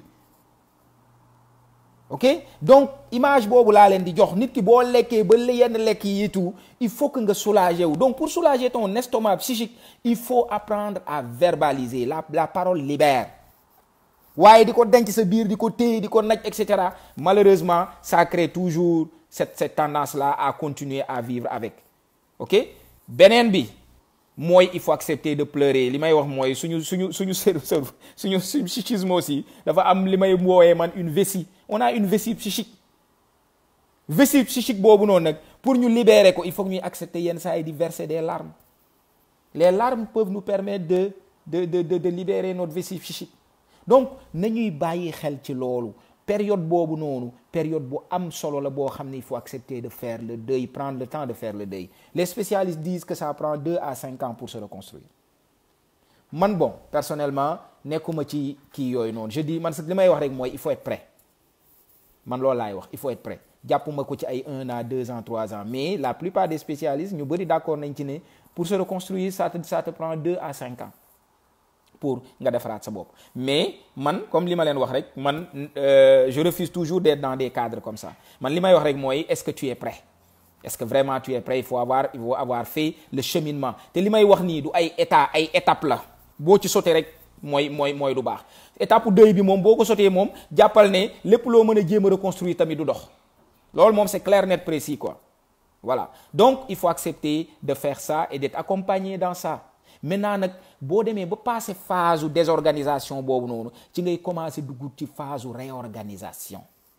ok donc image boobu laa leen di jox nit ki boo lekkee ba yenn lekk yi tout il faut que nga soulager wu donc pour soulager ton estomac psychique il faut apprendre à verbaliser la la parole libère waaye di ko denc sa biir di ko téye di ko naj et cetera malheureusement ça crée toujours cette cette tendance là à continuer à vivre avec ok beneen bi mooy il faut accepter de pleurer li may wax mooy suñu suñu suñu cerveau suñu suñu psychisme aussi dafa am li may woowee man une vessie on a une vessie psychique vessie psychique boobu noonu nag pour ñu libérer ko il faut que ñuy accepter yenn saa yi di verser des larmes les larmes peuvent nous permettre de de de de, de libérer notre vessie psychique donc nañuy bàyyi xel ci loolu période boobu noonu période bu am solo la boo xam ne il faut accepter de faire le deuil prendre le temps de faire le deuil les spécialistes disent que ça prend deux à cinq ans pour se reconstruire man bon personnellement nekkuma ci kii yooyu noonu je dis man li may wax rek mooy il faut être prêt man loolu laay wax il faut être prêt jàppuma ko ci ay un an deux ans trois ans mais la plupart des spécialistes ñu bëri d'accord nañ ci ne pour se reconstruire ça te ça te prend deux à cinq ans pour nga defaraat sa bopp mais man comme li ma leen wax rek man je refuse toujours d'être dans des cadres comme ça man li may wax rek mooy est-ce que tu es prêt est-ce que vraiment tu es prêt il faut avoir il faut avoir fait le cheminement te li may wax nii du ay état ay étape la boo ci sauté rek mooy mooy mooy du baax étape deuil bi moom boo ko sauté moom jàppal ne lépp loo mën a jéem a reconstruire tamit du dox loolu moom c'est clair net précis quoi voilà donc il faut accepter de faire ça et d'être accompagné dans ça maintenant nag boo demee ba passé phase u désorganisation boobu noonu ci ngay commencer dugg ci phase u réorganisation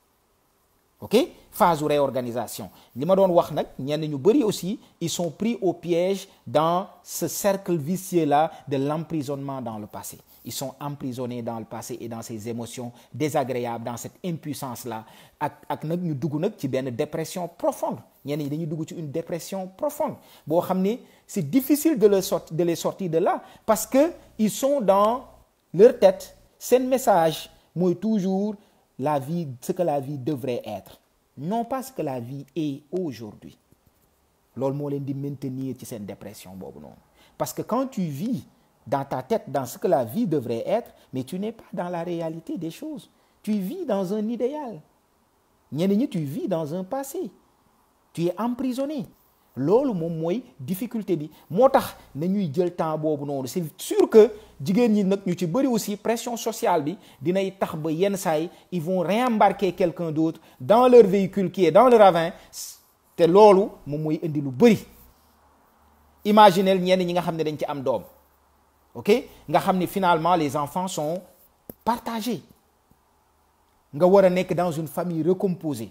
ok phase u réorganisation li ma doon wax nag ñenn ñu bari aussi ils sont pris au piège dans ce cercle vicieux là de l'emprisonnement dans le passé ils sont emprisonnés dans le passé et dans ces émotions désagréables dans cette impuissance là ak ak nag ñu dugg nag ci benn dépression profonde ñenn ñi dañuy dugg ci une dépression profonde boo xam ne c'est difficile de les sortir de les sortir de là parce que ils sont dans leur tête seen message mooy toujours la vie ce que la vie devrait être non pas ce que la vie est aujourd'hui loolu moo leen di maintenir ci seen dépression boobu noonu parce que quand tu vis dans ta tête dans ce que la vie devrait être mais tu n'es pas dans la réalité des choses tu vis dans un idéal ñenn ñi tu vis dans un passé tu es emprisonné loolu moom mooy difficulté bi moo tax nañuy jël temps boobu noonu c'est sûr que jigéen ñi nag ñu ci bëri aussi pression sociale bi dinay tax ba yenn saay ils vont réembarquer quelqu'un d'autre dans leur véhicule qui est dans le ravin te loolu moom mooy indi lu bëri imaginez ñenn ñi nga xam ne dañ ci am doom ok nga xam ne finalement les enfants sont partagés nga war a nekk dans une famille recomposée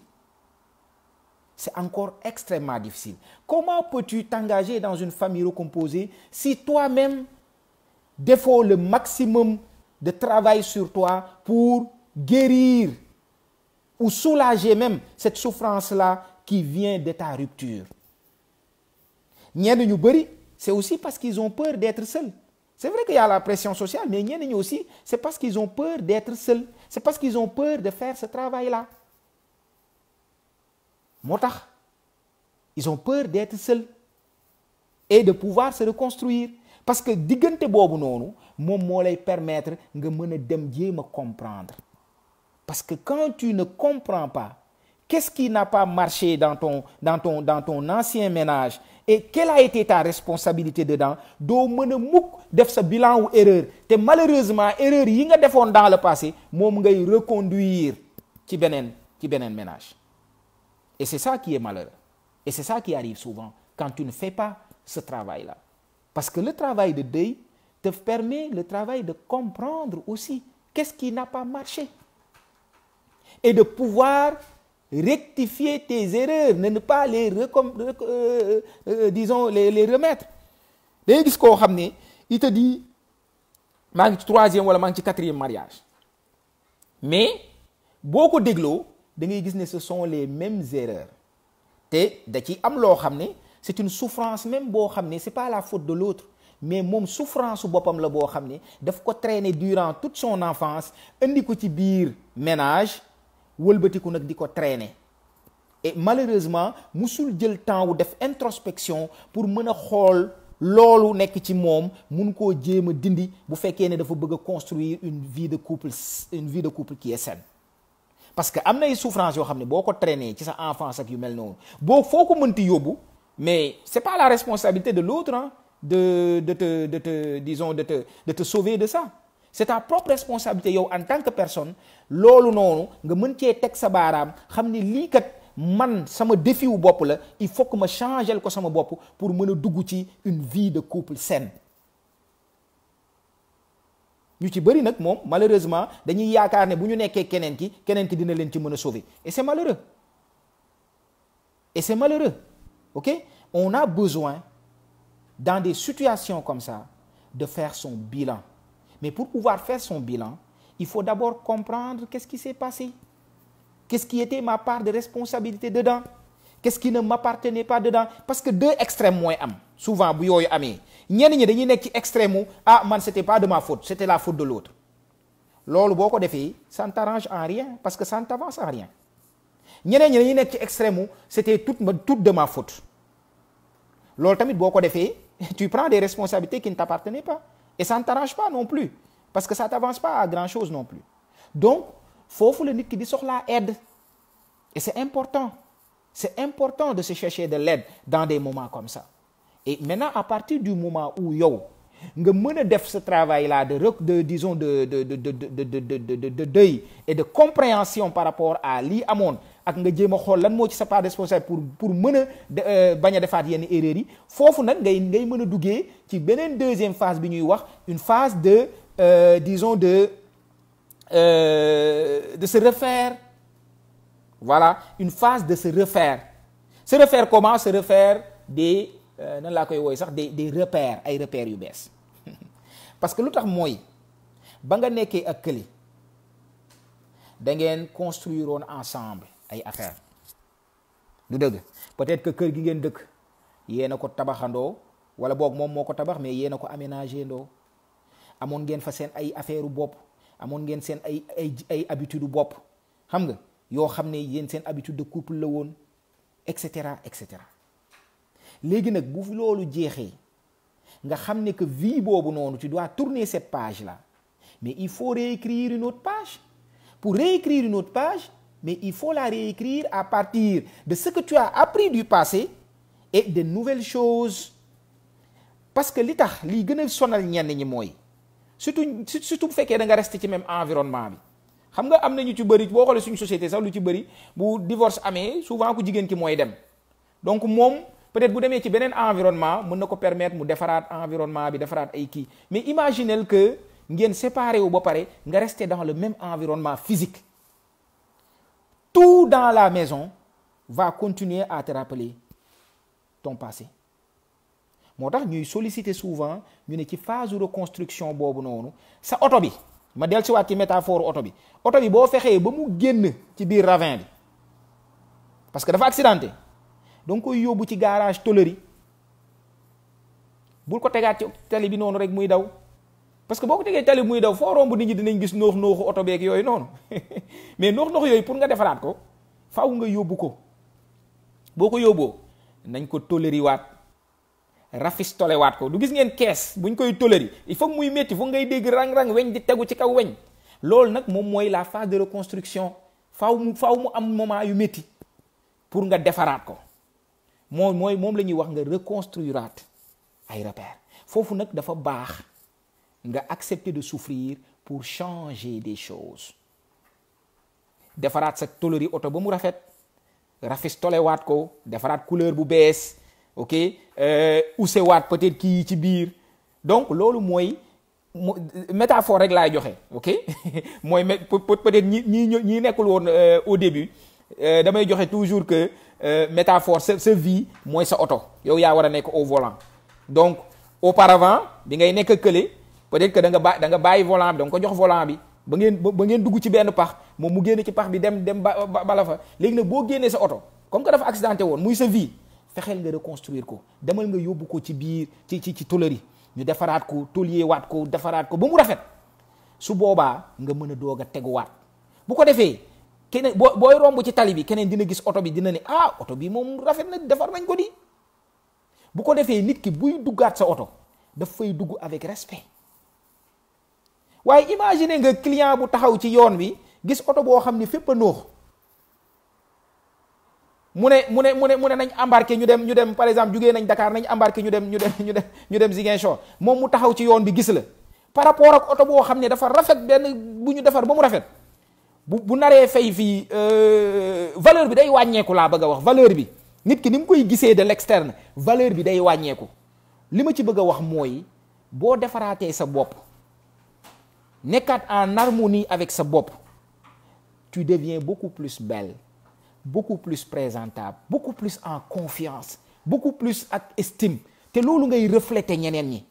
c'est encore extrêmement difficile comment peux-tu t'engager dans une famille recomposée si toi-même défends le maximum de travail sur toi pour guérir ou soulager même cette souffrance-là qui vient de ta rupture ñenn ñu bari c'est aussi parce qu'ils ont peur d'être seuls c'est vrai qu'il y a la pression sociale mais ñenn ñi aussi c'est parce qu'ils ont peur d'être seuls c'est parce qu'ils ont peur de faire ce travail-là moo tax ils ont peur d'être seuls et de pouvoir se reconstruire parce que diggante boobu noonu moom moo lay permettre nga mën a dem jéem a comprendre parce que quand tu ne comprends pas qu'est-ce qui n'a pas marché dans ton dans ton dans ton ancien ménage et quelle a été ta responsabilité dedans doo mën a mukk def sa bilan wu erreur te malheureusement erreur yi nga defoon dans le passé moom ngay reconduire ci beneen ci beneen ménage et c'est ça qui est malheureux et c'est ça qui arrive souvent quand tu ne fais pas ce travail-là parce que le travail de deuil te permet le travail de comprendre aussi qu'est-ce qui n'a pas marché et de pouvoir rectifier tes erreurs ne pas les recom euh, euh, disons les les remettre day gis koo xam ne il te dit maa ngi ci troisième wala maa ngi ci quatrième mariage mais boo ko dégloo da ngay gis ne ce sont les mêmes erreurs te da ci am loo xam ne c'est une souffrance même boo xam ne c'est pas la faute de l'autre mais moom souffrance su boppam la boo xam ne daf ko traîner durant toute son enfance indi ko ci biir ménage wëlbatiku nag di ko traîner et malheureusement musul jël temps wu def introspection pour mën a xool loolu nekk ci moom mun koo jéem a dindi bu fekkee ne dafa bëgg a construire une vie de couple une vie de couple qui est saine parce que am na ay souffrance yoo xam ne boo ko traîner ci sa enfance ak yu mel noonu boo foo ko mënti yóbbu mais c'est pas la responsabilité de l'autre hein, de de te de te disons de te de te sauver de ça c'est ta propre responsabilité yow en tant que personne loolu noonu nga mën cee teg sa baaraam xam ne lii kat man sama défi wu bopp la il faut que ma changer ko sama bopp pour mën a dugg ci une vie de couple saine ñu ci bëri nag moom malheureusement dañuy yaakaar ne bu ñu nekkee keneen ki keneen ki dina leen ci mën a sauver et c'est malheureux et c'est malheureux ok on a besoin dans des situations comme ça de faire son bilan mais pour pouvoir faire son bilan il faut d'abord comprendre qu'est-ce qui s'est passé qu'est-ce qui était ma part de responsabilité dedans qu'est-ce qui ne m'appartenait pas dedans parce que deux extrêmes mooy am souvent bu yooyu amee ñenn ñi dañuy nekk ci extrême wu ah man c'était pas de ma faute c'était la faute de l'autre loolu boo ko defee ça ne t'arrange en rien parce que ça ne t'avance en rien ñeneen ñi dañuy nekk ci extrême wu c'était toute ma toute de ma faute loolu tamit boo ko defee tu prends des responsabilités qui ne t'appartenaient pas et ça ne t'arrange pas non plus parce que ça t'avance pas à grand chose non plus donc foofu la nit ki di soxlaa aide et c'est important c'est important de se chercher de l'aide dans des moments comme ça et maintenant à partir du moment où yow nga mën a def ce travail là de de disons de de de de de de de de deuil et de compréhension par rapport à lii amoon ak nga jéem a xool lan moo ci sa part responsable pour pour mën a bañ a defaat yenn erreurs yi foofu nag ngay ngay mën a duggee ci beneen deuxième phase bi ñuy wax une phase de euh, disons de euh, de se refaire voilà une phase de se refaire se refaire comment se refaire des nan laa koy wooy sax des des repères ay repères yu bees parce que lu tax mooy ba nga nekkee ak këli da ngeen construire woon ensemble ay affaires du dëgg peut-être que kër gi ngeen dëkk yéen a ko tabaxandoo wala boog moom moo ko tabax mais yéen a ko aménagé ndoo amoon ngeen fa seen ay affaire bopp amoon ngeen seen ay ay ay habitude bopp xam nga yoo xam ne yéen seen habitude de couple la woon et cetera et cetera léegi nag bu loolu jeexee nga xam ne que vie boobu noonu tu dois tourner cette page là mais il faut réécrire une autre page pour réécrire une autre page mais il faut la réécrire à partir de ce que tu as appris du passé et de nouvelles choses parce que li tax lii gën a sonal ñenn ñi mooy surtout surtout bu fekkee da nga rester ci même environnement bi xam nga am na ñu ci bëri boo xoolee suñu société sax lu ci bëri bu divorce amee souvent ku jigéen ki mooy dem donc moom peut-être bu demee ci beneen environnement mën na ko permettre mu defaraat environnement bi defaraat ay kii mais imaginez que ngeen séparé wu ba pare nga rester dans le même environnement physique tout dans la maison va continuer à te rappeler ton passé moo tax ñuy solliciter souvent ñu ne ci phase de reconstruction boobu noonu sa oto bi ma del si waat ci métaphore oto bi oto bi boo fexee ba mu génn ci biir ravin bi parce que dafa accidenté donc koy yóbbu ci garage tôlerie bul ko tegaat ci tali bi noonu rek muy daw parce que boo ko tegee tali bi muy daw foo romb nit ñi dinañ gis noox nooxu oto beeg yooyu noonu mais noox nooxu yooyu pour nga defaraat ko faaw nga yóbbu ko boo ko yóbboo nañ ko tôlerie waat rafistole waat ko du gis ngeen kees buñ koy tôlerie il faut muy métti foog ngay dégg rang-rang weñ di tegu ci kaw weñ loolu nag moom mooy la phase de reconstruction faaw mu faaw mu am moment yu métti pour nga defaraat ko moom mooy moom la ñuy wax nga reconstruiraat ay repères foofu nag dafa baax nga accepter de souffrir pour changer des choses defaraat sa tôlerie oto ba mu rafet rafistolewaat ko defaraat couleur bu bees ok usewaat peut-être kii ci biir donc loolu mooy métaphore rek laay joxe ok mooy peut-être ñi ñi ñi nekkul woon au début damay joxe toujours que métaphore sa sa vie mooy sa oto yow yaa war a nekk au volant donc auparavant bi ngay nekk kële peut-être que da nga ba da nga bàyyi volant bi da nga ko jox volant bi ba ngeen ba ngeen dugg ci benn pax moom mu génn ci pax bi dem dem ba bala fa léegi nag boo génnee sa oto comme que dafa accidenté woon muy sa vie fexeel nga reconstruire ko demal nga yóbbu ko ci biir ci ci ci tôlerie ñu defaraat ko tôlier waat ko defaraat ko ba mu rafet su boobaa nga mën a doog a teguwaat bu ko defee keneen boo booy romb ci tali bi keneen dina gis oto bi dina ne ah oto bi moom rafet na defar nañ ko di bu ko defee nit ki buy duggaat sa oto daf fay dugg avec respect waaye imagine nga client bu taxaw ci yoon wi gis oto boo xam ni fépp a noox mu ne mu ne mu ne mu ne nañ embarqué ñu dem ñu dem par exemple jugee nañ Dakar nañ embarqué ñu dem ñu dem ñu dem ñu dem Ziguinchor moom mu taxaw ci yoon bi gis la par rapport ak oto boo xam ne dafa rafet benn bu ñu defar ba mu rafet bu bu naree fay fii valeur bi day wàññeeku laa bëgg a wax valeur bi nit ki ni mu koy gisee de l'externe valeur bi day wàññeeku li ma ci bëgg a wax mooy boo defaraatee sa bopp nekkaat en harmonie avec sa bopp tu deviens beaucoup plus belle beaucoup plus présentable beaucoup plus en confiance beaucoup plus ak estime te loolu ngay refléter ñeneen ñi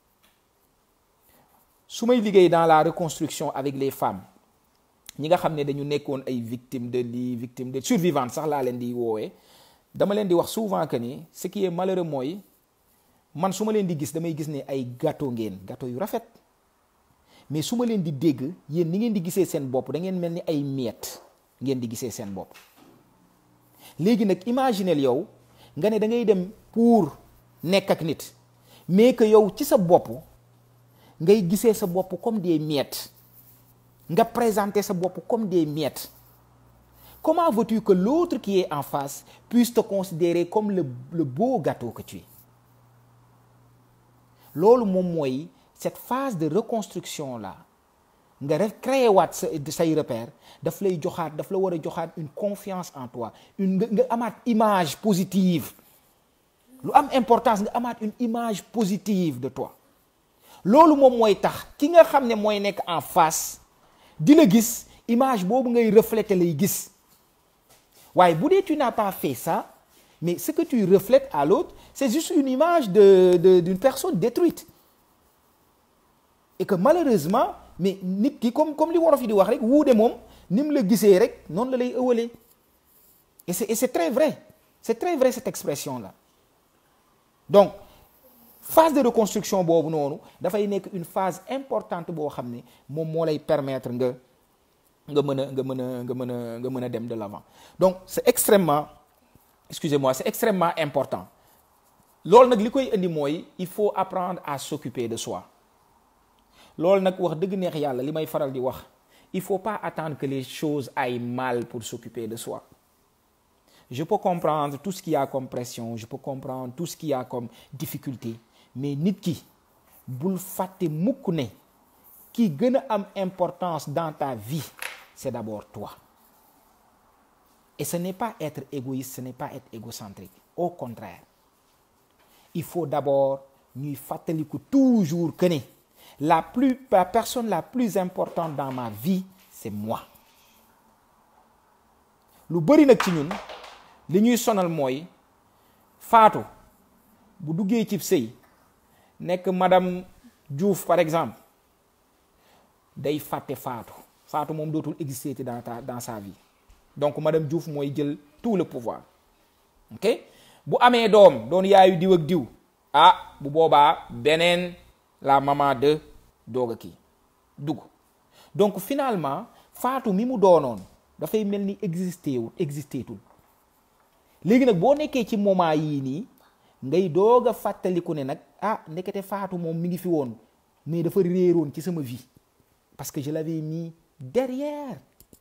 su may liggéey dans la reconstruction avec les femmes ñi nga xam ne dañu nekkoon ay victimes de lii victimes de survivantes sax laa leen di woowee dama leen di wax souvent que ni ce qui est malheureux mooy man su ma leen di gis damay gis ne ay gâteau ngeen gâteau yu rafet mais su ma leen di dégg yéen ni ngeen di gisee seen bopp da ngeen mel ni ay miettes ngeen di gisee seen bopp léegi nag imaginel yow nga ne da ngay dem pour nekk ak nit mais que yow ci sa bopp ngay gisee sa bopp comme des miettes nga présenter sa bopp comme des miettes comment veux-tu que l'autre qui est en face puisse te considérer comme le le beau gâteau que tu es loolu moom mooy cette phase de reconstruction là nga recréer waat sa say repère daf lay joxaat daf la war a joxaat une confiance en toi une nga nga amaat image positive lu am importance nga amaat une image positive de toi loolu moom mooy tax ki nga xam ne mooy nekk en face di la gis image boobu ngay refléter lay gis waaye bu dee tu n'as pas fait ça mais ce que tu reflètes à l'autre c'est juste une image de de d'une personne détruite et que malheureusement mais nit ki comme comme li wolof yi di wax rek wuude moom ni mu la gisee rek noonu la lay ëwalee et c'est et c'est très vrai c'est très vrai cette expression là donc phase de reconstruction boobu noonu dafay nekk une phase importante boo xam ne moom moo lay permettre nga nga mën a nga mën a nga mën a nga mën a dem de l'avant donc c'est extrêmement excusez-moi c'est extrêmement important loolu nag li koy indi mooy il faut apprendre à s'occuper de soi loolu nag wax dëgg neex yàlla li may faral di wax il faut pas attendre que les choses aillent mal pour s'occuper de soi je peux comprendre tout ce qu'il y a comme pression je peux comprendre tout ce qu'il y a comme difficulté mais nit ki bul fàtte mukk ne ki gën a am importance dans ta vie c'est d'abord toi et ce n'est pas être égoïste ce n'est pas être égocentrique au contraire il faut d'abord ñuy fàttaliku toujours que ne la plus la personne la plus importante dans ma vie c'est moi lu bari nag ci ñun li ñuy sonal mooy faatu bu duggee ci sëy nekk madame Diouf par exemple day fàtte faatu faatu moom dootul exister dans ta dans sa vie donc madame Diouf mooy jël tout le pouvoir ok bu amee doom doon yaayu diw ak diw ah bu boobaa beneen la maman de doog a kii dugg donc finalement faatu mi mu doonoon dafay mel ni existé wul existé tul léegi nag boo nekkee ci moment yii nii ngay doog a fàttaliku ne nag ah ndekete faatu moom mi ngi fi woon mais dafa réeroon ci sama vie parce que je l'avais mis derrière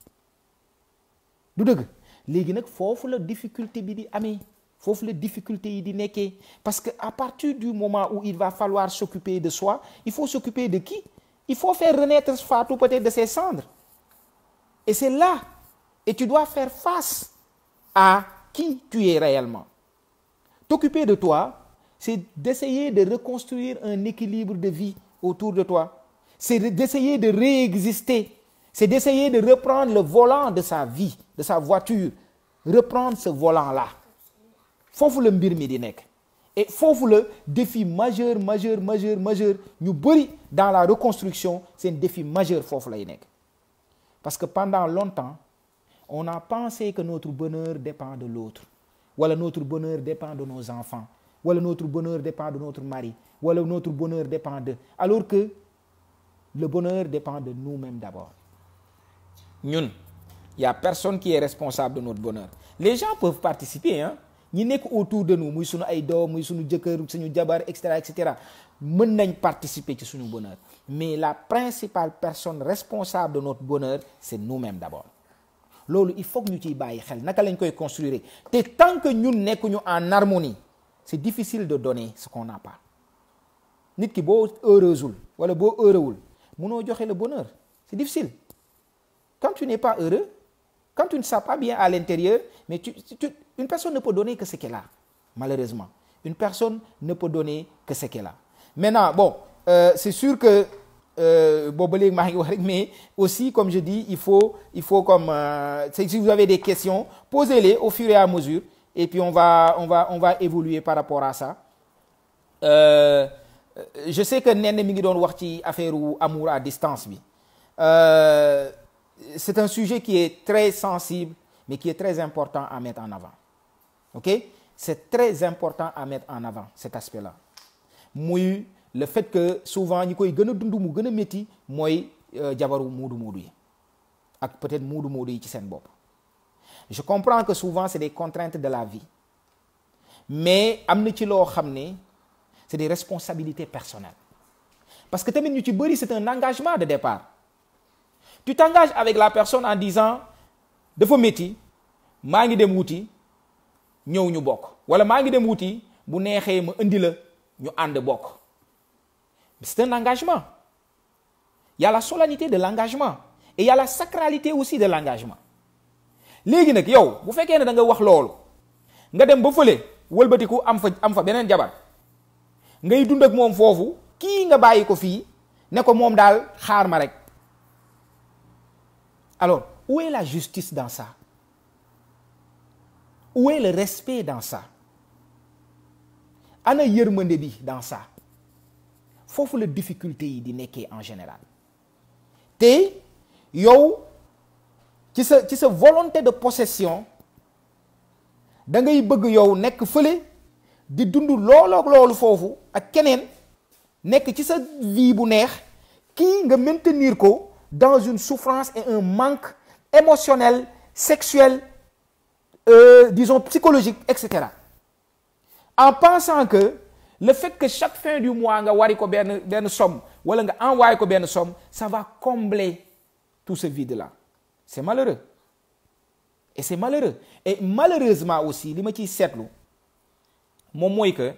du dëgg léegi nag foofu la difficulté bi di amee foofu la difficulté yi di nekkee parce que à partir du moment où il va falloir s'occuper de soi il faut s'occuper de qui il faut faire renaître Fatou peut-être de ses cendres et c'est là et tu dois faire face à qui tu es réellement t'occuper de toi c'est d'essayer de reconstruire un équilibre de vie autour de toi c'est d'essayer de réexister c'est d'essayer de reprendre le volant de sa vie de sa voiture reprendre ce volant là foofu la mbir mi di nekk et foofu la défi majeur majeur majeur majeur ñu bëri dans la reconstruction c'est un défi majeur foofu lay nekk parce que pendant longtemps on a pensé que notre bonheur dépend de l'autre wala notre bonheur dépend de nos enfants wala notre bonheur dépend de notre mari wala notre bonheur dépend de alors que le bonheur dépend de nous-mêmes d'abord ñun y a personne qui est responsable de notre bonheur les gens peuvent participer hein ñi nekk autour de nous muy suñu ay doom muy suñu jëkkër suñu jabar et cetera et cetera mën nañ participer ci suñu bonheur mais la principale personne responsable de notre bonheur c'est nous-mêmes d'abord loolu il faut que ñu ciy bàyyi xel naka lañ koy construire te tant que ñun nekkuñu en harmonie c'est difficile de donner ce qu'on n'a pas nit ki boo heureusul wala boo heureuwul mënoo joxe le bonheur c'est difficile quand tu n'es pas heureux quand tu ne sens pas bien à l'intérieur mais tu, tu une personne ne peut donner que ce qu'elle a malheureusement une personne ne peut donner que ce qu'elle a maintenant bon euh, c'est sûr que boobu ba léegi maa ngi wax rek mais aussi comme je dis il faut il faut comme euh, si vous avez des questions posez-les au fur et à mesure et puis on va on va on va évoluer par rapport à ça euh, je sais que nen mi ngi doon wax ci affaire amour à distance bi c'est un sujet qui est très sensible mais qui est très important à mettre en avant ok c'est très important à mettre en avant cet aspect-là muy le fait que souvent ñi koy gën a dund mu gën a métti mooy jabaru muudu muudu yi ak peut-être muudu muudu yi ci seen bopp je comprends que souvent c'est des contraintes de la vie mais am na ci loo xam ne c'est des responsabilités personnelles parce que tamit ñu ci bëri c'est un engagement de départ tu t'engages avec la personne en disant dafa métti maa ngi dem wuti ñëw ñu bokk wala maa ngi dem wuti bu neexee ma indi la ñu ànd bokk c'est un engagement il y a la solennité de l'engagement et il y a la sacralité aussi de l'engagement léegi nag yow bu fekkee ne da nga wax loolu nga dem ba fële wëlbatiku am fa am fa beneen jabar ngay dund ak moom foofu kii nga bàyyi ko fii ne ko moom daal xaar ma rek alors où est la justice dans ça où est le respect dans ça ana yërmande bi dans ça foofu la difficulté yi di nekkee en général te yow ci sa ci sa volonté de possession da ngay bëgg yow nekk fële di dund loolook loolu foofu ak keneen nekk ci sa vie bu neex kii nga maintenir ko dans une souffrance et un manque émotionnel sexuel euh, disons psychologique etc en pensant que le fait que chaque fin du mois nga wari ko benn benn somme wala nga envoyé ko benn somme ça va combler tout ce vide là c'est malheureux et c'est malheureux et malheureusement aussi li ma ciy seetlu moom mooy que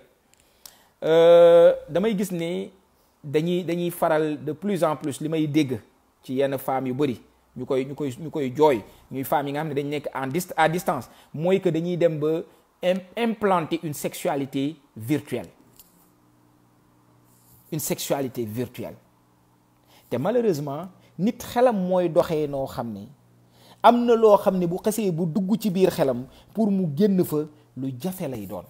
damay gis ni dañuy dañuy faral de plus en plus li may dégg ci yenn femmes yu bari ñu koy ñu koy ñu koy jooy ñuy femmes yi nga xam ne dañ nekk en dist à distance mooy que dañuy dem ba implanter une sexualité virtuelle une sexualité virtuelle te malheureusement nit xelam mooy doxee noo xam ne am na loo xam ne bu xesee bu dugg ci biir xelam pour mu génn fa lu jafe lay doon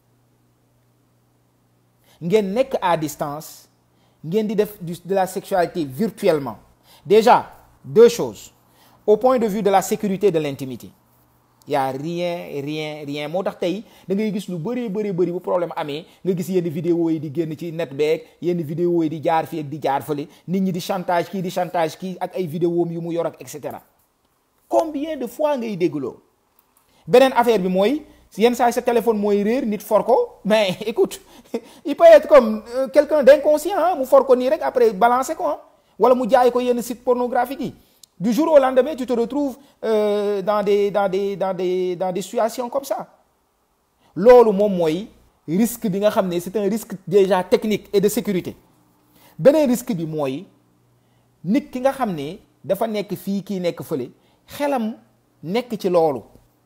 ngeen nekk à distance ngeen di def de la sexualité virtuellement déjà deux choses au point de vue de la sécurité de l'intimité y a rien rien rien moo tax tey da ngay gis lu bëree bëri bëri bu problème amee nga gis yenn vidéo yi di génn ci net beeg yenn vidéo yi di jaar fii ak di jaar fële nit ñi di chantage kii di chantage kii ak ay vidéo yu mu yor ak et cetera combien de fois ngay déggloo beneen affaire bi mooy yenn saa sa téléphone mooy réer nit for ko mais écoute il peut être comme euh, quelqu'un d'inconscient mu for ko nii rek après balancer ko wala mu jaay ko yenn site pornographique yi du jour au lendemain tu te retrouves euh, dans des dans des dans des dans des situations comme ça loolu moom mooy risque bi nga xam ne c'est un risque déjà technique et de sécurité beneen risque bi mooy nit ki nga xam ne dafa nekk fii kii nekk fële xelam nekk ci loolu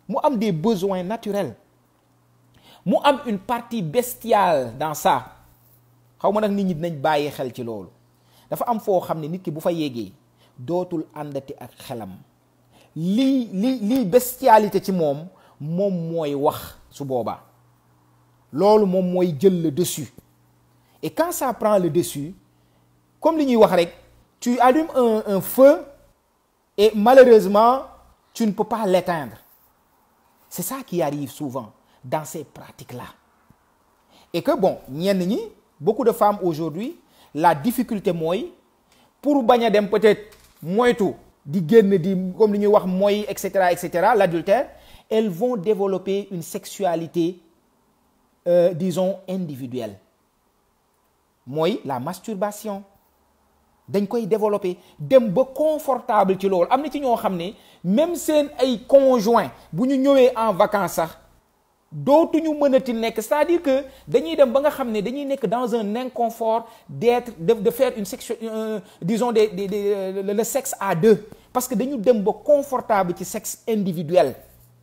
mu am des besoins naturels mu am une partie bestiale dans ça xaw ma nag nit ñi dinañ bàyyi xel ci loolu dafa am foo xam ne nit ki bu fa yéegee dootul àndati ak xelam lii lii lii bestialité ci moom moom mooy wax su boobaa loolu moom mooy jël le dessus et quand ça prend le dessus comme li ñuy wax rek tu allumes un un feu et malheureusement tu ne peux pas l'éteindre c'est ça qui arrive souvent dans ces pratiques-là et que bon ñenn ñi beaucoup de femmes aujourd'hui la difficulté mooy pour bañ a dem peut-être moytu di génn di comme li ñuy wax mooy et cetera et cetera l'adultère elles vont développer une sexualité euh, disons individuelle mooy la masturbation dañ koy développer dem ba confortable ci loolu am na ci ñoo xam ne même seen ay conjoint bu ñu ñëwee en vacances sax dootuñu mënati nekk c'est-à-dire que dañuy dem ba nga xam ne dañuy nekk dans un inconfort d'être de de faire une section euh, disons des des des le sexe à deux parce que dañu dem ba confortable ci sexe individuel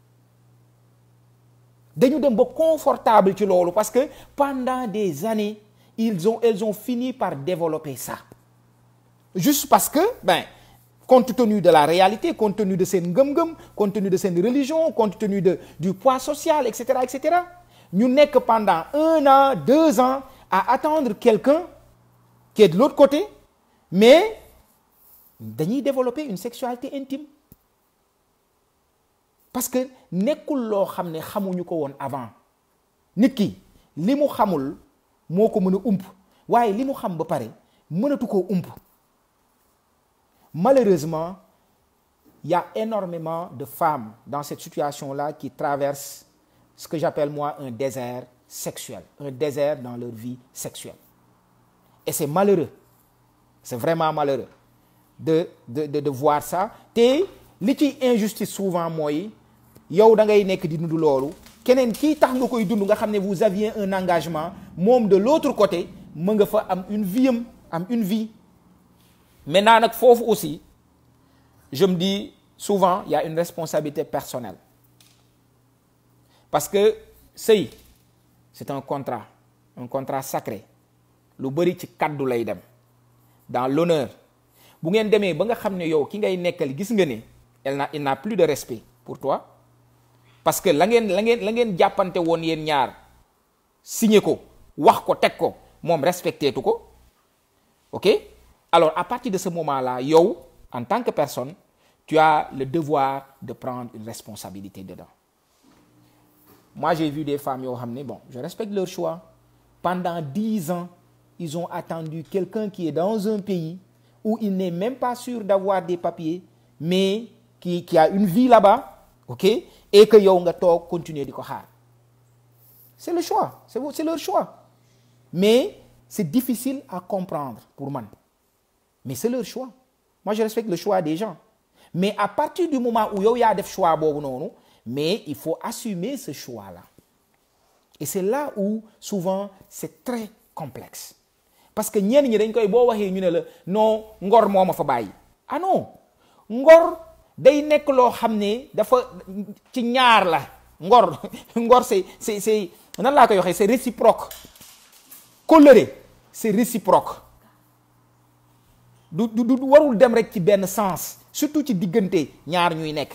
dañu dem ba confortable ci loolu parce que pendant des années ils ont elles ont fini par développer ça juste parce que ben compte tenu de la réalité compte tenu de seen ngëm-ngëm compte tenu de seen religion compte tenu de du poids social et cetera et cetera ñu nekk pendant un an deux ans à attendre quelqu'un qui est de l'autre côté mais dañuy développer une sexualité intime parce que nekkul loo xam ne xamuñu ko woon avant nit ki li mu xamul moo ko mën a ump waaye li mu xam ba pare mënatu koo ump malheureusement il y a énormément de femmes dans cette situation-là qui traversent ce que j'appelle moi un désert sexuel un désert dans leur vie sexuelle et c'est malheureux c'est vraiment malheureux de de de de voir ça te li ci injustice souvent mooy yow da ngay nekk di dund loolu keneen kii tax nga koy dund nga xam ne vous aviez un engagement moom de l'autre côté mën nga fa am une vie am am une vie maintenant nag foofu aussi je me dis souvent il y a une responsabilité personnelle parce que sëy c'est un contrat un contrat sacré lu bari ci kaddu lay dem dans l'honneur bu ngeen demee ba nga xam ne yow ki ngay nekkal gis nga ne elle n'a il n'a plus de respect pour toi parce que la ngeen la ngeen la ngeen jàppante woon yéen ñaar signé ko wax ko teg ko moom respecté tu ko ok alors à partir de ce moment-là yow en tant que personne tu as le devoir de prendre une responsabilité dedans moi j'ai vu des femmes yoo xam ne bon je respecte leur choix pendant dix ans ils ont attendu quelqu'un qui est dans un pays où il n'est même pas sûr d'avoir des papiers mais qui qui a une vie là-bas ok et que yow nga toog continuer di ko xaar c'est le choix c'est c'est leur choix mais c'est difficile à comprendre pour man mais c'est leur choix moi je respecte le choix des gens mais à partir du moment où yow yaa def choix boobu noonu mais il faut assumer ce choix-là et c'est là où souvent c'est très complexe parce que ñenn ñi dañ koy boo waxee ñu ne la non ngor moo ma fa bàyyi ah non ngor day nekk loo xam ne dafa ci ñaar la ngor ngor c'est c'est c'est nan laa koy waxee c'est réciproque colère c'est réciproque du du du warul dem rek ci benn sens surtout ci diggante ñaar ñuy nekk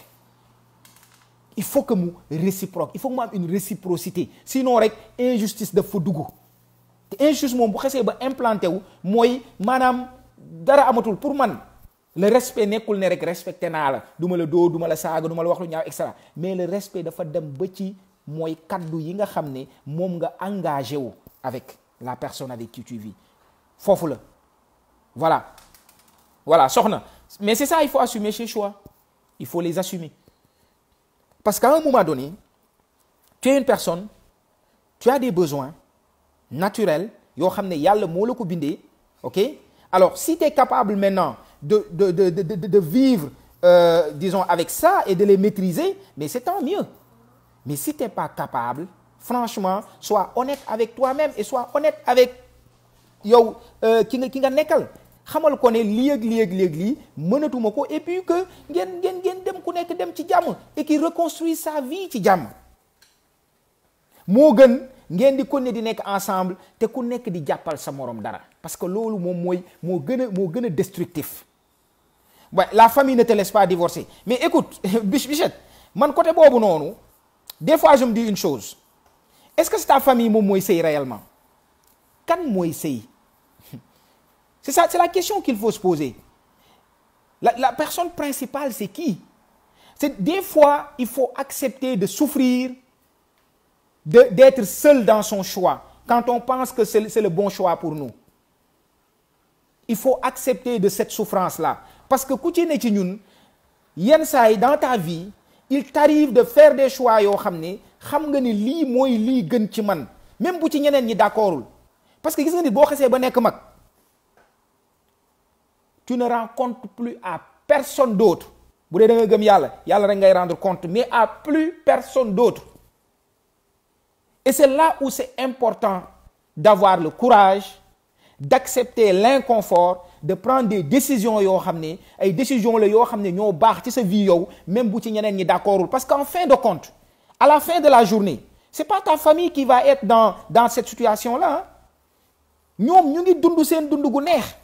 il faut que mu réciproque il faut que mu am une réciprocité sinon rek injustice daf fa dugg te injustice moom bu xesee ba implanté wu mooy maanaam dara amatul pour man le respect nekkul ne rek respecté naa la du ma la doo du ma la saaga du ma la wax lu ñaaw et cetera mais le respect dafa dem ba ci mooy kaddu yi nga xam ne moom nga engagé wu avec la personne avec qui tu vis foofu la voilà voilà soxna mais c'est ça il faut assumer ses choix il faut les assumer parce qu'à un moment donné tu es une personne tu as des besoins naturels yoo xam ne yàlla moo la ko bindee ok alors si tu es capable maintenant de de de de de, de vivre euh, disons avec ça et de les maîtriser mais c'est tant mieux mais si tu n'es pas capable franchement sois honnête avec toi-même et sois honnête avec yow ki nga ki nga nekkal xamal ko ne lii ak lii ak lii ak lii mënatuma ko et puis que ngeen ngeen ngeen dem ku ku nekk dem ci jàmm et qui reconstruit sa vie ci jàmm moo gën ngeen di continuer di nekk ensemble te ku nekk di jàppal sa morom dara parce que loolu moom mooy moo gën a moo gën a destructif ouais, la famille ne te laisse pas divorcer mais écoute Mich Bichette man côté boobu noonu des fois je me dis une chose est-ce que c'est ta famille moom mooy sëy réellement kan mooy sëy c'est ça c'est la question qu'il faut se poser la la personne principale c'est qui c'est des fois il faut accepter de souffrir de d'être seul dans son choix quand on pense que c'est c'est le bon choix pour nous il faut accepter de cette souffrance-là parce que ku ci ne ci ñun yenn saa yi dans ta vie il t'arrive de faire des choix yoo xam ne xam nga ni lii mooy lii gën ci man même bu ci ñeneen ñi d'accordul parce que gis nga nit boo xasee ba nekk mag tu ne rends compte plus à personne d'autre bu dee da nga gëm yàlla yàlla rek ngay rendre compte mais à plus personne d'autre et c'est là où c'est important d'avoir le courage d'accepter l'inconfort de prendre des décisions yoo xam ne ay décisions la yoo xam ne ñoo baax ci sa vie yow même bu ci ñeneen ñi d'accordul parce qu'en fin de compte à la fin de la journée c'est pas ta famille qui va être dans dans cette situation-là ñoom ñu ngi dund seen dund gu neex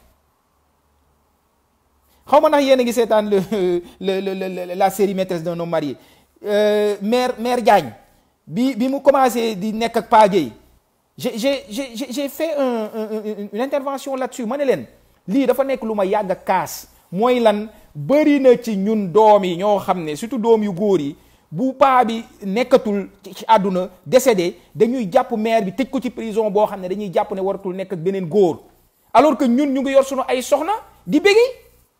xaw ma ndax yéen a ngi seetaan le le le la série maîtresse d'un homme marié mère mère Diagne bi bi mu commencé di nekk ak Pa Gueye j'ai j'ai j'ai j'ai fait un, un, un, une intervention là-dessus ma ne leen lii dafa nekk lu ma yàgg a kaas mooy lan bëri na ci ñun doom yi ñoo xam ne surtout doom yu góor yi bu paa bi nekkatul ci àdduna décédé dañuy jàpp mère bi tëj ko ci prison boo xam ne dañuy jàpp ne waratul nekk ak beneen góor alors que ñun ñu ngi yor sunu ay soxna di bégi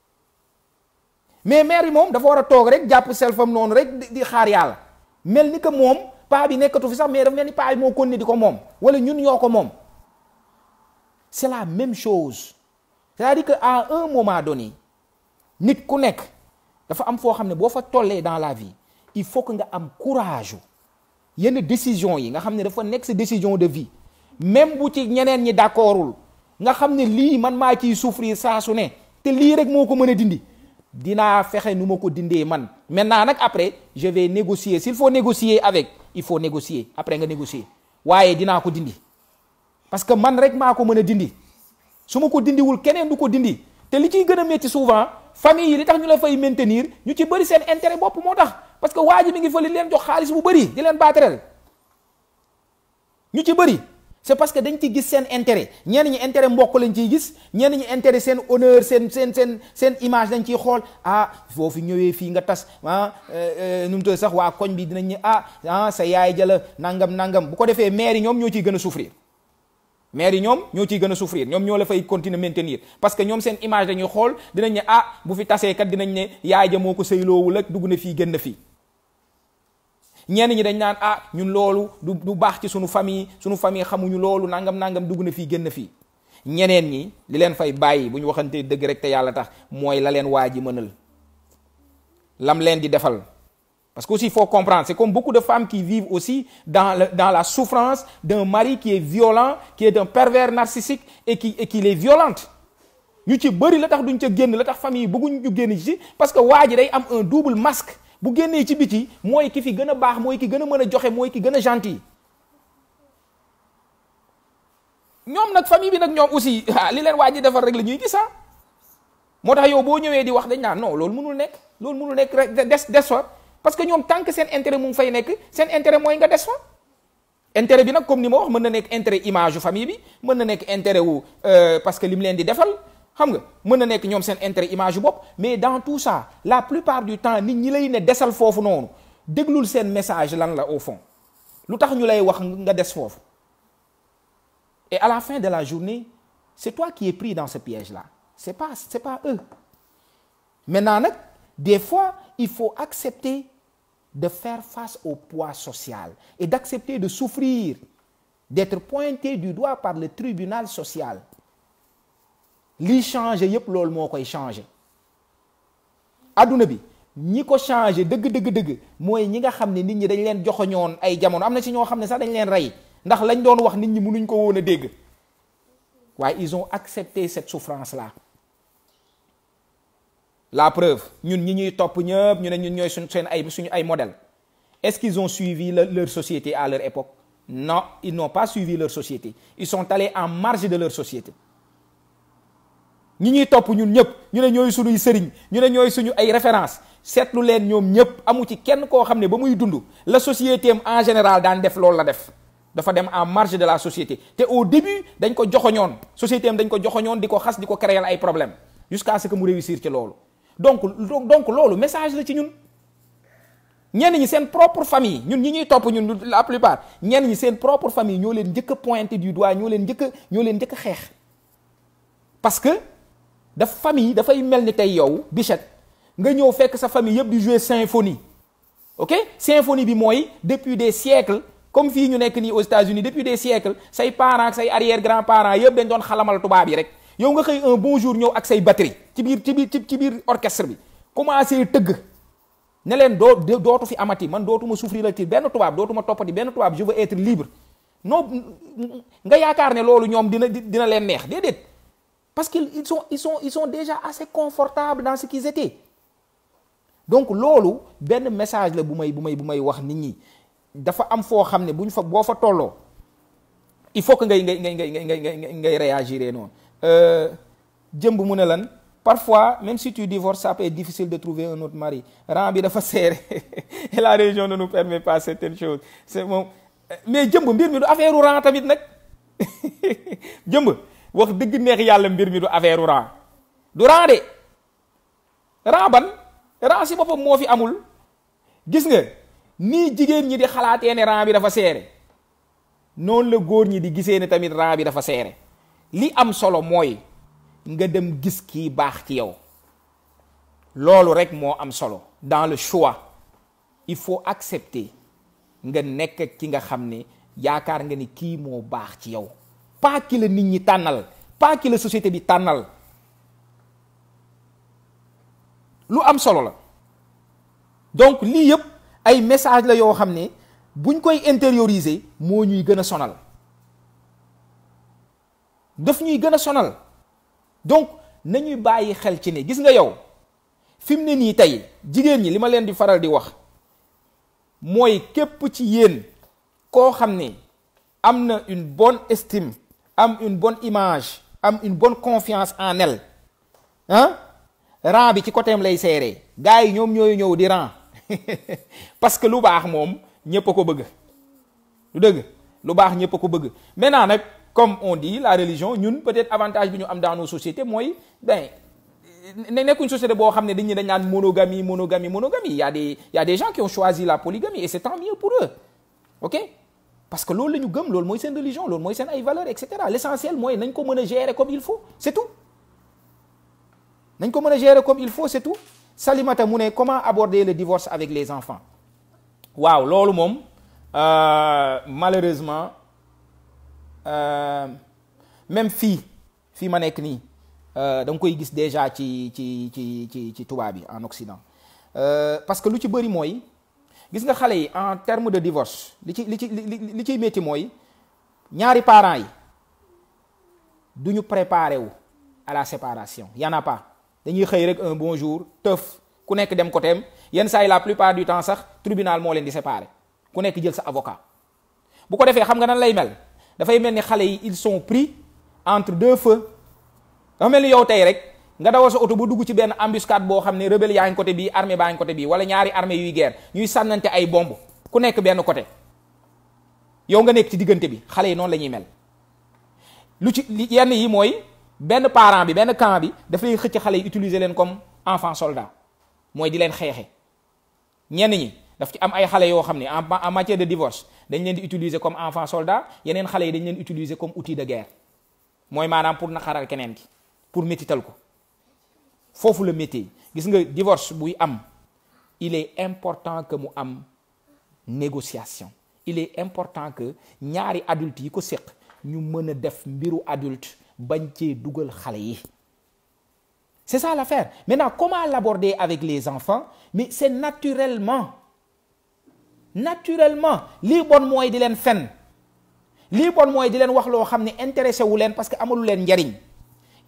mais mère bi moom dafa war a toog rek jàpp selfam noonu rek di xaar yàlla mel ni que moom paa bi nekkatu fi sax mais dafa mel ni paa bi moo kon ne di ko moom wala ñun ñoo ko moom c'est la même chose c'est-à-dire que à un moment donné nit ku nekk dafa am foo xam ne boo fa tollee dans la vie il faut que nga am courage yenn décision yi nga xam ne dafa nekk sa décision de vie même bu ci ñeneen ñi d'accordul nga xam ne lii man maa ciy souffrir saa su ne te lii rek moo ko mën a dindi dinaa fexe nu ma ko dindee man maintenant nag après je vais négocier s'il faut négocier avec il faut négocier après nga négocier waaye dinaa ko dindi parce que man rek maa ko mën a dindi su ma ko dindiwul keneen du ko dindi te li ciy gën a métti souvent famille yi li tax ñu la fay maintenir ñu ci bëri seen intérêt bopp moo tax parce que waa ji mi ngi fa li leen jox xaalis bu bëri di leen baatereel ñu ci bëri c'est parce que dañ ci gis seen intérêt ñenn ñi intérêt mbokk lañ ciy gis ñenn ñi intérêt seen honneur seen seen seen seen image dañ ciy xool ah foofu ñëwee fii nga tas ah nu mu tudd sax waa koñ bi dinañ ne ah ah sa yaay jala nangam nangam bu ko defee maire yi ñoom ñoo ciy gën a souffrir maire yi ñoom ñoo ciy gën a souffrir ñoom ñoo la fay continuer maintenir parce que ñoom seen image dañuy xool dinañ ne ah bu fi tasee kat dinañ ne yaay ja moo ko sëyloowul ak dugg na fii gën na fii ñenn ñi dañ naan ah ñun loolu du du baax ci sunu famille sunu famille xamuñu loolu nangam nangam dugg na fii gën na fii ñeneen ñi li leen fay bàyyi bu ñu waxantee dëgg rek te yàlla tax mooy la leen waa ji mënal lam leen di defal parce que aussi il faut comprendre c'est comme beaucoup de femmes qui vivent aussi dans le, dans la souffrance d'un mari qui est violent qui est un pervers narcissique et qui et qui les violente ñu ci bëri la tax duñ ca génn la tax famille bëgguñ ñu génn ci parce que waa ji day am un double masque bu génnee ci biti mooy ki fi gën a baax mooy ki gën a mën a joxe mooy ki gën a gentil ñoom nag famille bi nag ñoom aussi ah li leen waa ji defar rek la ñuy gis ah moo tax yow boo ñëwee di wax dañ naan non loolu mënul nekk loolu mënul nekk rek des des fa parce que ñoom tant que seen intérêt mu ngi fay nekk seen intérêt mooy nga des fa intérêt bi nag comme ni ma wax mën na nekk intérêt image yu famille bi mën na nekk intérêt wu parce que li mu leen di defal xam nga mën na nekk ñoom seen intérêt image yu bopp mais dans tout ça la plupart du temps nit ñi lay ne desal foofu noonu déglul seen message lan la au fond lu tax ñu lay wax nga des foofu et à la fin de la journée c'est toi qui es pris dans ce piège-là c'est pas c'est pas eux maintenant nag des fois il faut accepter de faire face au poids social et d'accepter de souffrir d'être pointé du doigt par le tribunal social lii changé yépp loolu moo koy changé adduna bi ñi ko changé dëgg dëgg dëgg mooy ñi nga xam ne nit ñi dañ leen joxoñoon ay jamono am na ci ñoo xam ne sax dañ leen rey ndax lañ doon wax nit ñi mënuñ ko woon a dégg waaye ils ont accepté cette souffrance là la preuve ñun ñi ñuy topp ñëpp ñu ne ñun ñooy suñ seen ay suñu ay modèle est-ce qu'ils ont suivi le, leur société à leur époque non ils n'ont pas suivi leur société ils sont allés en marge de leur société ñi ñuy topp ñun ñëpp ñu ne ñooy suñuy sëriñ ñu ne ñooy suñu ay référence seetlu leen ñoom ñëpp amu ci kenn koo xam ne ba muy dund la société am en général daan def loolu la def dafa dem en marge de la société te au début dañ ko joxoñoon société am dañ ko joxoñoon di ko xas di ko créer ay problème jusqu'à ce que mu réussir ci loolu donc donc loolu message la ci ñun ñenn ñi seen propre famille ñun ñi ñuy topp ñun la plupart ñenn ñi seen propre famille ñoo leen njëkk a pointé du doigt ñoo leen njëkk a ñoo leen njëkk a xeex parce que daf famille dafay mel ni tey yow Bichette nga ñëw fekk sa famille yëpp di jouer symphonie ok symphonie bi mooy depuis des siècles comme fii ñu nekk nii aux États-Unis depuis des siècles say parents ak say arrière grands parents yëpp dañ doon xalamal tubaab yi rek yow nga xëy un bon jour ñëw ak say batterie ci biir ci biir ci biir orchestre bi commencé tëgg ne leen doo dootu fi amati man dootuma souffrir la ci benn tubaab dootuma toppati benn tubaab je veux être libre non nga yaakaar ne loolu ñoom dina dina leen neex déedéet parce qu'ils sont ils sont ils sont déjà assez confortables dans ce qu'ils étaient donc loolu benn message la bu may bu may bu may wax nit ñi dafa am foo xam ne bu ñu fa boo fa tolloo il faut que ngay ngay ngay ngay ngay ngay ngay réagir noonu jëmb mu ne lan parfois même si tu divorces ça peut être difficile de trouver un autre mari rang bi dafa serré et la religion ne nous permet pas certaines choses c'est moom mais jëmb mbir mi du affaire u rang tamit nag jëmb wax dëgg neex yàlla mbir mi du affaire u rang du rang de rang ban rang si boppam moo fi amul gis nga nii jigéen ñi di xalaatee ne rang bi dafa seere noonu la góor ñi di gisee ne tamit rang bi dafa seere li am solo mooy nga dem gis kii baax ci yow loolu rek moo am solo dans le choix il faut accepter nga nekk ak ki nga xam ne yaakaar nga ni kii moo baax ci yow pas ki la nit ñi tànnal pas ki la société bi tànnal lu am solo la donc lii yëpp ay message la yoo xam ne buñ koy intérioriser moo ñuy gën a sonal daf ñuy gën a sonal donc nañuy bàyyi xel ci ne gis nga yow fi mu ne nii tey jigéen ñi li ma leen di faral di wax mooy képp ci yéen koo xam ne am na une bonne estime am une bonne image am une bonne confiance en elle ah rang bi ci côté am lay seeree gars yi ñoom ñooy ñëw di rang parce que lu baax moom ñépp a ko bëgg lu dëgg lu baax ñépp a ko bëgg maintenant nag comme on dit la religion ñun peut-être avantage bi ñu am dans nos sociétés mooy ben ne nekkuñ société boo xam ne dañu dañ naan monogamie monogamie monogamie y a des y a des gens qui ont choisi la polygamie et c'est tant mieux pour eux ok parce que loolu la ñu gëm loolu mooy seen religion loolu mooy seen ay valeurs et cetera l'essentiel mooy nañ ko mën a gérer comme il faut c'est tout nañ ko mën a gérer comme il faut c'est tout Salimata mu ne comment aborder le divorce avec les enfants waaw loolu moom malheureusement même fii fii ma nekk nii da nga koy gis déjà ci ci ci ci ci tubaab bi en Occident parce que lu ci bëri mooy gis nga xale yi en terme de divorce li ci li ci li ciy métti mooy ñaari parents yi du ñu préparer wu à la séparation y en a pas dañuy xëy rek un bon jour tëf ku nekk dem côté am yenn saa yi la plupart du temps sax tribunal moo leen di séparer ku nekk jël sa avocat bu ko defee xam nga nan lay mel dafay mel ni xale yi ils sont pris entre deux feux dafa mel ni yow tey rek nga dawal sa oto ba dugg ci benn embuscade boo xam ne rebelle yaa ngi côté bii armée baa ngi côté bii wala ñaari armée yuy guerre ñuy sànnante ay bomb ku nekk benn côté yow nga nekk ci diggante bi xale yi noonu la ñuy mel lu ci yenn yi mooy benn parent bi benn camp bi dafay xëcc xale yi utiliser leen comme enfant soldat mooy di leen xeexe ñenn ñi daf ci am ay xale yoo xam ne en en matière de divorce dañ leen di utiliser comme enfant soldat yeneen xale yi dañ leen utiliser comme outil de guerre mooy maanaam pour naqaral keneen ki pour métital ko foofu la métier gis nga divorce buy am il est important que mu am négociation il est important que ñaari adultes yi ko séq ñu mën a def mbiru adulte bañ cee dugal xale yi c'est ça l'affaire maintenant comment l'aborder avec les enfants mais c'est naturellement naturellement lii bon mooy di leen fen lii bon mooy di leen wax loo xam ne intéressé wu leen parce que amalu leen njariñ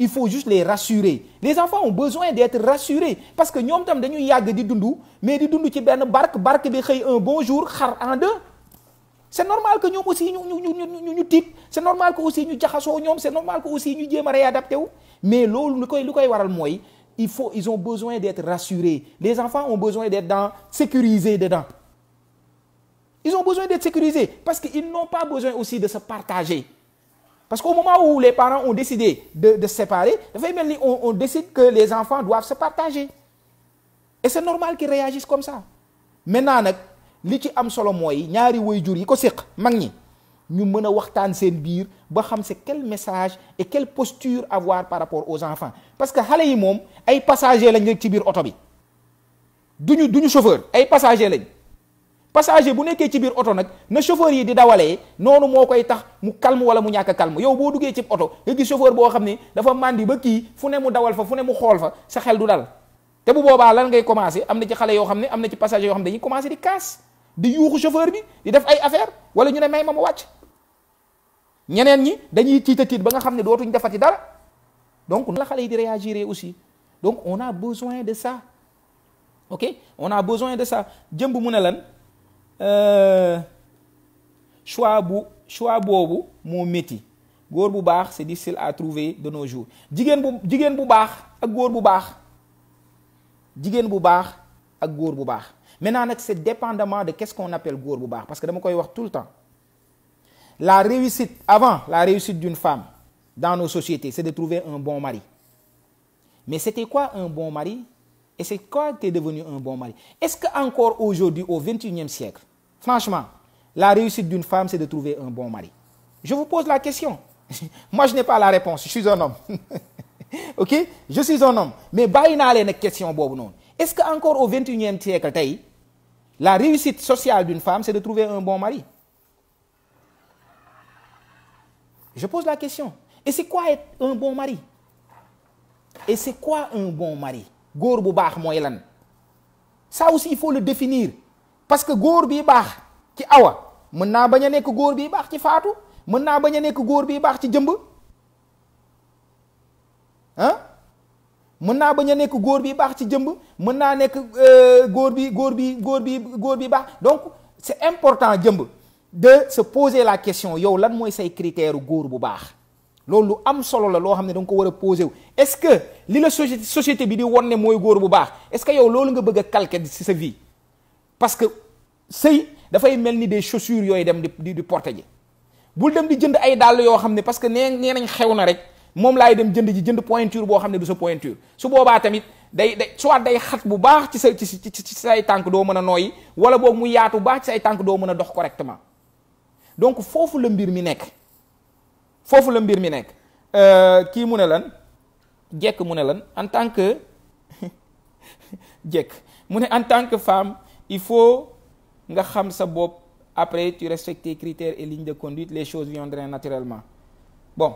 il faut juste les rassurer les enfants ont besoin d'être rassurés parce que ñoom tam dañuy yàgg di dund mais di dund ci benn barque barque bi xëy un bon jour xar en deux c'est normal que ñoom aussi ñu ñu ñu ñu ñu tiit c'est normal que aussi ñu jaxasoo ñoom c'est normal que aussi ñu jéem a réadapté wu mais loolu lu koy lu koy waral mooy il faut ils ont besoin d'être rassurés les enfants ont besoin d'être dans sécurisés dedans ils ont besoin d'être sécurisés parce qu'ils n'ont pas besoin aussi de se partager parce qu'au moment où les parents ont décidé de de se séparer dafay mel ni on on décide que les enfants doivent se partager et c'est normal qu'ils réagissent comme ça maintenant nag li ci am solo mooy ñaari waajur yi ko séq mag ñi ñu mën a waxtaan seen biir ba xam c'est quel message et quelle posture avoir par rapport aux enfants parce que xale yi moom ay passagers lañ rek ci biir oto bi duñu duñu chauffeur ay passagers lañ passager bu nekkee ci biir oto nag na chauffeur yi di dawalee noonu moo koy tax mu calme wala mu ñàkk a calme yow boo duggee ci oto nga gis chauffeur boo xam ni dafa màndi ba kii fu ne mu dawal fa fu ne mu xool fa sa xel du dal te bu boobaa lan ngay commencer am na ci xale yoo xam ne am na ci passager yoo xam ne dañuy commencer di casse di yuuxu chauffeur bi di def ay affaire wala ñu ne may ma ma wàcc ñeneen ñi dañuy tiita tiit ba nga xam ne dootuñ defati dara donc la xale yi di réagir aussi donc on a besoin de ça ok on a besoin de ça jëmb mu ne lan choix bu choix boobu moo métti góor bu baax c'est difficile à trouver de nos jours jigéen bu jigéen bu baax ak góor bu baax jigéen bu baax ak góor bu baax maintenant nag c'est dépendamment de qu'est-ce qu'on appelle góor bu baax parce que dama koy wax tout le temps la réussite avant la réussite d'une femme dans nos sociétés c'est de trouver un bon mari mais c'était quoi un bon mari et c'est quoi qu'est devenu un bon mari est-ce que encore aujourd'hui au XXIe siècle franchement la réussite d'une femme c'est de trouver un bon mari je vous pose la question moi je n'ai pas la réponse je suis un homme ok je suis un homme mais bàyyi naa leen ak question boobu noonu est-ce que encore au XXIe siècle tey la réussite sociale d'une femme c'est de trouver un bon mari je pose la question et c'est quoi être un bon mari et c'est quoi un bon mari góor bu baax mooy lan ça aussi il faut le définir parce que góor bi baax ci awa mën naa bañ a nekk góor bi baax ci faatu mën naa bañ a nekk góor bi baax ci jëmb ah mën naa bañ a nekk góor bi baax ci jëmb mën naa nekk góor bi góor bi góor bi góor bi baax donc c'est important jëmb de se poser la question yow lan mooy say critère góor bu baax loolu lu am solo la loo xam ne da nga ko war a poser wu est-ce que li la société société bi di won ne mooy góor bu baax est-ce que yow loolu nga bëgg a calquer ci sa vie parce que sëy dafay mel ni des chaussures yooyu dem di di porter ji bul dem di jënd ay dàll yoo xam ne parce que nee nee nañ xew na rek moom laay dem jënd ji jënd pointure boo xam ne du sa pointure su boobaa tamit day day soit day xat bu baax ci sa ci ci say tànk doo mën a nooyi wala boog mu yaatu bu baax ci say tànk doo mën a dox correctement donc foofu la mbir mi nekk foofu la mbir mi nekk kii mu ne lan jekk mu ne lan en tant que jekk mu ne en tant que femme il faut nga xam sa bopp après tu respectes tes critères et lignes de conduite les choses viendraient naturellement bon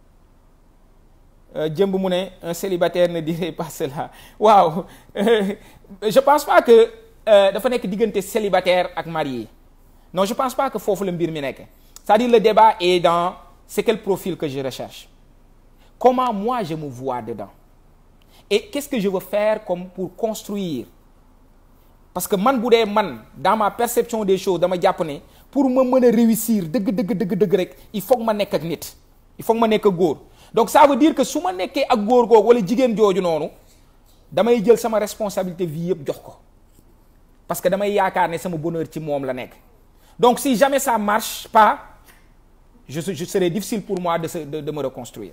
jëmb mu ne un célibataire ne dirait pas cela waaw je pense pas que dafa nekk diggante célibataire ak marié non je pense pas que foofu la mbir mi nekk c'est-à-dire le débat est dans c'est quel profil que je recherche comment moi je me vois dedans et qu'est-ce que je veux faire comme pour construire parce que man bu dee man dans ma perception des choses dama jàpp ne pour ma mën a réussir dëgg dëgg dëgg dëgg rek il faut que ma nekk ak nit il faut que ma nekk ak góor donc ça veut dire que su ma nekkee ak góor googu wala jigéen jooju noonu damay jël sama responsabilité vie yëpp jox ko parce que damay yaakaar ne sama bonheur ci moom la nekk donc si jamais ça marche pas je je serait difficile pour moi de se de, de me reconstruire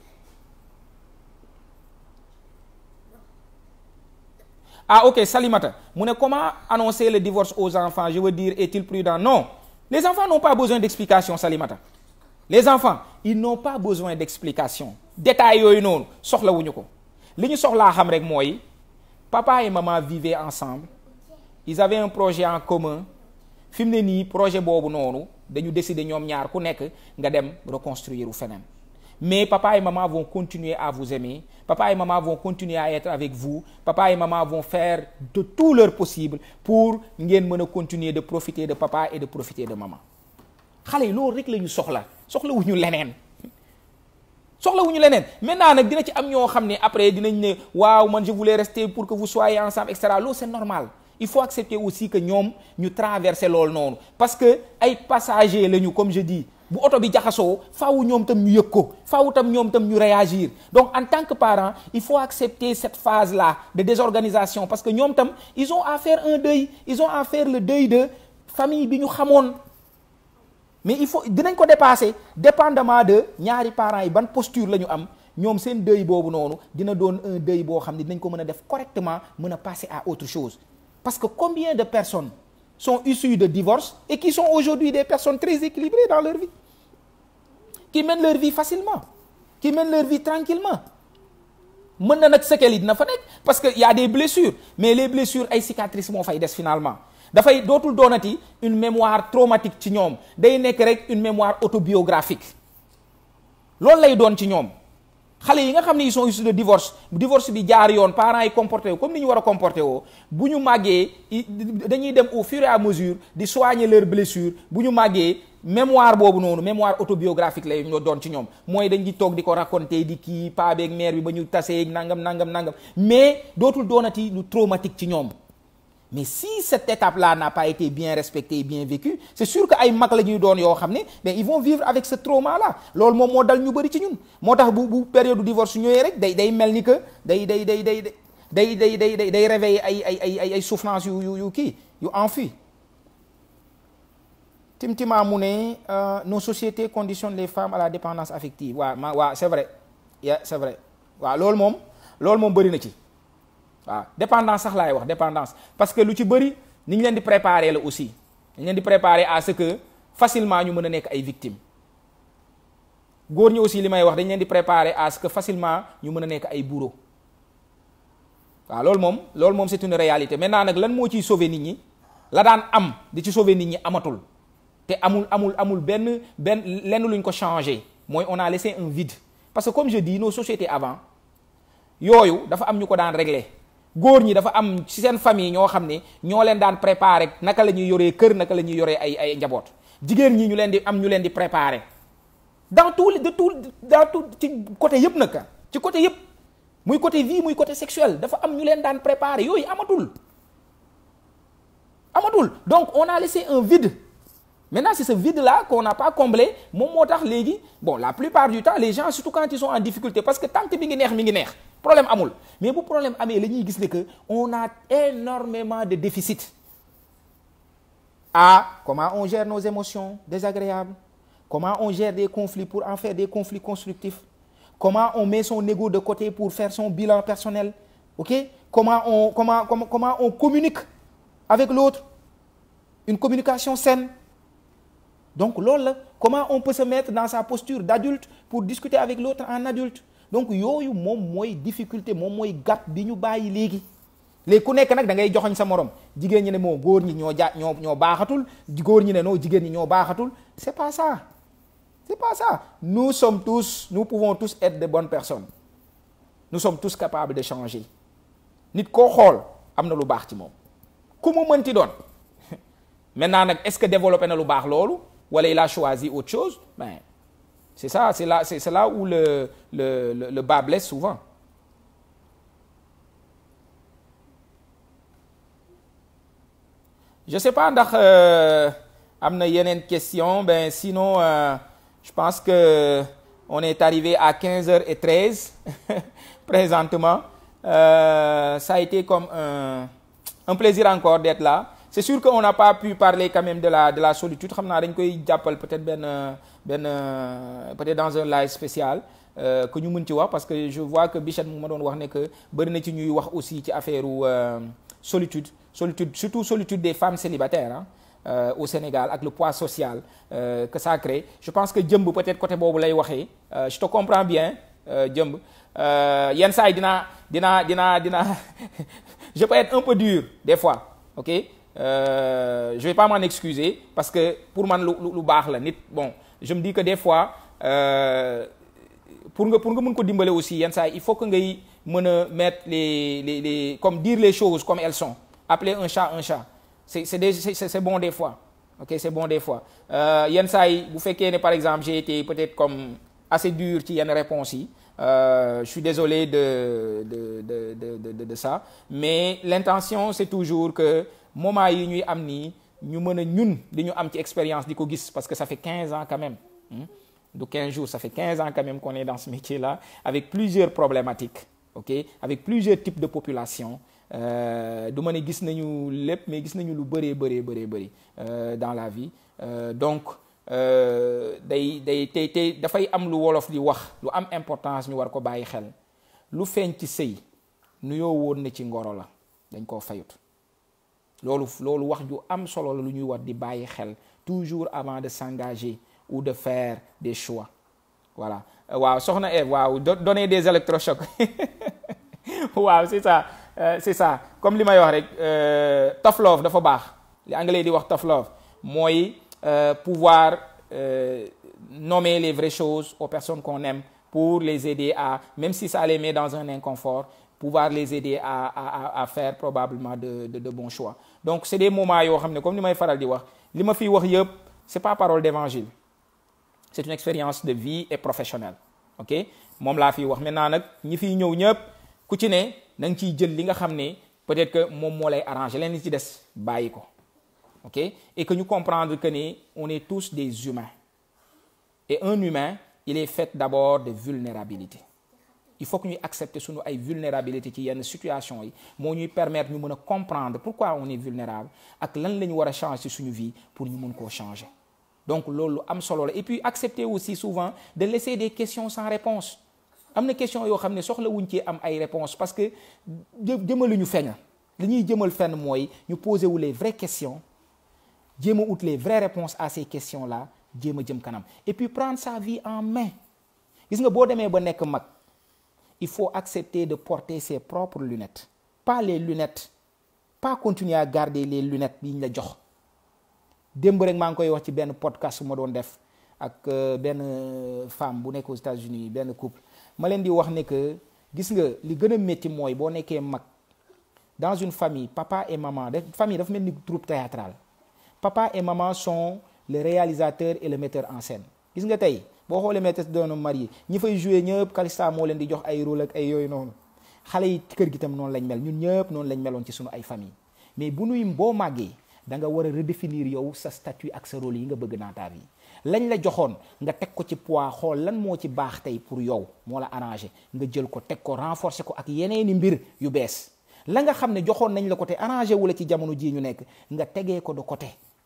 ah ok Salimata mu ne comment annoncer le divorce aux enfants je veux dire est-il prudent non les enfants n'ont pas besoin d'explication Salimata les enfants ils n'ont pas besoin d'explication détails yooyu noonu soxlawuñu ko li ñu soxlaa xam rek mooy papa et maman vivaient ensemble ils avaient un projet en commun fi mu ne nii projet boobu noonu dañu décider ñoom ñaar ku nekk nga dem reconstruire u feneen mais papa et maman vont continuer à vous aimer papa et maman vont continuer à être avec vous papa et maman vont faire de tout leur possible pour ngeen mën a continuer de profiter de papa et de profiter de maman xale yi loolu rek la ñu soxla soxla wu ñu leneen soxlawuñu leneen maintenant nag dina ci am ñoo xam ne après dinañ ne waaw man je voulais rester pour que vous soyez ensemble et cetera loolu c'est normal il faut accepter aussi que ñoom ñu traverser loolu noonu parce que ay passagers lañu comme je dis bu oto bi jaxasoo faaw ñoom tam ñu yëg ko faaw tam ñoom tam ñu réagir donc en tant que parent il faut accepter cette phase là de désorganisation parce que ñoom tam ils ont à faire un deuil ils ont à faire le deuil de famille bi ñu xamoon mais il faut dinañ ko dépasser dépendamment de ñaari parents yi ban posture la ñu am ñoom seen deuil boobu noonu dina doon un deuil boo xam ne dinañ ko mën a def correctement mën a passer à autre chose parce que combien de personnes sont issues de divorce et qui sont aujourd'hui des personnes très équilibrées dans leur vie qui mènent leur vie facilement qui mènent leur vie tranquillement mën na nag séquelles yi dina fa nekk parce que y a des blessures mais les blessures ay cicatrices moo fay des finalement dafay dootul doonati une mémoire traumatique ci ñoom day nekk rek une mémoire autobiographique loolu lay doon ci ñoom xale yi nga xam ne ils sont issus de divorce divorce bi jaar yoon parents yi comporté wu comme ni ñu war a comporté woo bu ñu màggee dañuy dem au fur et à mesure di soigner leurs blessures bu ñu màggee mémoire boobu noonu mémoire autobiographique lay ñoo doon ci ñoom mooy dañ di toog di ko raconter di kii paa beeg mère bi ba ñu tasee nangam nangam nangam mais dootul doonati lu traumatique ci ñoom mais si cette étape-là n'a pas été bien respectée et bien vécue c'est sûr que ay mag la ñuy doon yoo xam ne mais ils vont vivre avec ce trauma-là loolu moom moo dal ñu bëri ci ñun moo tax bu bu période du divorce ñëwee rek day day mel ni que day day day day day day day day day réveiller ay ay ay ay ay souffrance yu yu yu kii yu enfui timtima mu ne nos sociétés conditionnent les femmes à la dépendance affective waaw ma waaw c'est vrai yeah c'est vrai waaw loolu moom loolu moom bëri na ci waaw dépendance sax laay wax dépendance parce que lu ci bëri ni ñu leen di préparer la aussi ni ñu leen di préparer à ce que facilement ñu mën a nekk ay victimes góor ñi aussi li may wax dañ leen di préparer à ce que facilement ñu mën a nekk ay bourreaux waaw loolu moom loolu moom c'est une réalité maintenant nag lan moo ciy sauver nit ñi la daan am di ci sauver nit ñi amatul te amul amul amul benn benn lenn luñ ko changer mooy on a laissé un vide parce que comme je dis nos sociétés avant yooyu dafa am ñu ko daan régler góor ñi dafa am ci seen famille ñoo xam ne ñoo leen daan préparer naka la ñuy yoree kër naka la ñuy yoree ay ay njaboot jigéen ñi ñu leen di am ñu leen di préparer dans tout de tout dans tout ci côté yëpp nag ci côté yëpp muy côté vie muy côté sexuel dafa am ñu leen daan préparer yooyu amatul amatul donc on a laissé un vide maintenant c'est ce vide-là qu'on n'a pas comblé moom moo tax léegi bon la plupart du temps les gens surtout quand ils sont en difficulté parce que tant que mi ngi neex mi ngi neex problème amul mais bu problème amee la ñuy gis ne que on a énormément de déficit ah comment on gère nos émotions désagréables comment on gère des conflits pour en faire des conflits constructifs comment on met son ego de côté pour faire son bilan personnel ok comment on comment comment comment on communique avec l'autre une communication saine donc loolu la comment on peut se mettre dans sa posture d'adulte pour discuter avec l'autre en adulte donc yooyu moom mooy difficulté moom mooy gàpp bi ñu bàyyi léegi léegi ku nekk nag da ngay joxoñ sa morom jigéen ñi ne moo góor ñi ñoo ja ñoo ñoo baaxatul góor ñi ne non jigéen ñi ñoo baaxatul c'est pas ça c'est pas ça nous sommes tous nous pouvons tous être de bonnes personnes nous sommes tous capables de changer nit koo xool am na lu baax ci moom ku mu mënti doon maintenant nag est-ce que développé na lu baax loolu wala il a choisi autre chose ben c'est ça c'est là c'est, c'est là où le le le, le bas blesse souvent je sais pas ndax am na yeneen question ben sinon euh, je pense que on est arrivé à 15h13 présentement euh, ça a été comme un, un plaisir encore d'être là c'est sûr qu'on n'a pas pu parler quand même de la de la solitude xam naa dañ koy jàppal peut-être benn benn peut-être dans un live spécial euh, que ñu mën ci wax parce que je vois que Bichette mu ma doon wax ne que bëri na ci ñuy wax aussi ci affaire u solitude solitude surtout solitude des femmes célibataires ah euh, au Sénégal ak le poids social euh, que ça crée je pense que jëmb peut-être côté boobu lay waxee je te comprends bien jëmb yenn saa yi dinaa dinaa dinaa dinaa je peux être un peu dur des fois ok Euh, je vais pas m'en excuser parce que pour man lu lu baax la nit bon je me dis que des fois euh, pour nga pour nga mën ko dimbale aussi yenn saa il faut que ngay mën a mettre les les les comme dire les choses comme elles sont appeler un chat un chat c'est c'est des c'est, c'est bon des fois ok c'est bon des fois yenn saa yi bu fekkee ne par exemple j'ai été peut-être comme assez dur ci yenn réponses yi Euh, je suis désolé de de de de de de ça mais l'intention c'est toujours que moment yi ñuy am nii ñu mën a ñun di ñu am ci expérience di ko gis parce que ça fait 15 ans quand même hmm? de 15 jours ça fait 15 ans quand même qu'on est dans ce métier-là avec plusieurs problématiques ok avec plusieurs types de population du ma ne gis nañu lépp mais gis nañu lu bëree bëree bëree bëri dans la vie euh, donc day day tey tey dafay am lu wolof di wax lu am importance ñu war ko bàyyi xel lu feeñ ci sëy nuyoo woon na ci ngoro la dañ koo fayut loolu loolu wax ju am solo la lu ñuy war di bàyyi xel toujours avant de s'engager ou de faire des choix voilà waaw soxna Eve waaw donner des électrochocs waaw c'est ça euh, c'est ça comme li may wax rek tough love dafa baax li anglais di wax tough love mooy Euh, pouvoir euh, nommer les vraies choses aux personnes qu'on aime pour les aider à même si ça les met dans un inconfort pouvoir les aider à à à faire probablement de de de bons choix donc c'est des moments yoo xam ne comme ni may faral di wax li ma fiy wax yëpp c'est pas parole d'évangile c'est une expérience de vie et professionnelle ok moom laa fiy wax maintenant nag ñi fiy ñëw ñëpp ku ci ne na nga ciy jël li nga xam ne peut-être que moom moo lay arranger leen li ci des bàyyi ko. ok et que ñu comprendre que ni on est tous des humains et un humain il est fait d'abord de vulnérabilité il faut que ñuy accepter sunu ay vulnérabilité ci yenn situation yi moo ñuy permettre ñu mën a comprendre pourquoi on est vulnérable ak lan la ñu war a changer ci suñu vie pour ñu mën koo changer donc loolu am solo la et puis accepter aussi souvent de laisser des questions sans réponse am na question yoo xam ne soxla wuñ ci am ay réponses parce que jëmaluñu fenn li ñuy jëmal fenn mooy ñu poser wu les vraies questions jéem a ut les vraies réponses à ces questions-là jéem a jëm kanam et puis prendre sa vie en main gis nga boo demee ba nekk mag il faut accepter de porter ses propres lunettes pas les lunettes pas continuer à garder les lunettes yi ñu la jox démb rek maa ngi koy wax ci benn podcast bu ma doon def ak benn femme bu nekk aux États-Unis benn couple ma leen di wax ne que gis nga li gën a métti mooy boo nekkee mag dans une famille papa et maman def famille dafa mel ni troupe théâtrale papa et maman sont le réalisateur et le metteur en scène gis nga tey boo xoolee maîtresse d'un homme marié ñi fay jouer ñëpp Calista moo leen di jox ay rôle ak ay yooyu noonu xale yi kër gi tam noonu lañ mel ñun ñëpp noonu lañ meloon ci sunu ay famille mais bu nuy boo màggee da nga war a redéfinir yow sa statut ak sa rôle yi nga bëgg dans ta vie lañ la joxoon nga teg ko ci poids xool lan moo ci baax tey pour yow moo la arrangé nga jël ko teg ko renforcer ko ak yeneeni mbir yu bees la nga xam ne joxoon nañ la ko te arrangé wu la ci jamono jii ñu nekk nga tegee ko de côté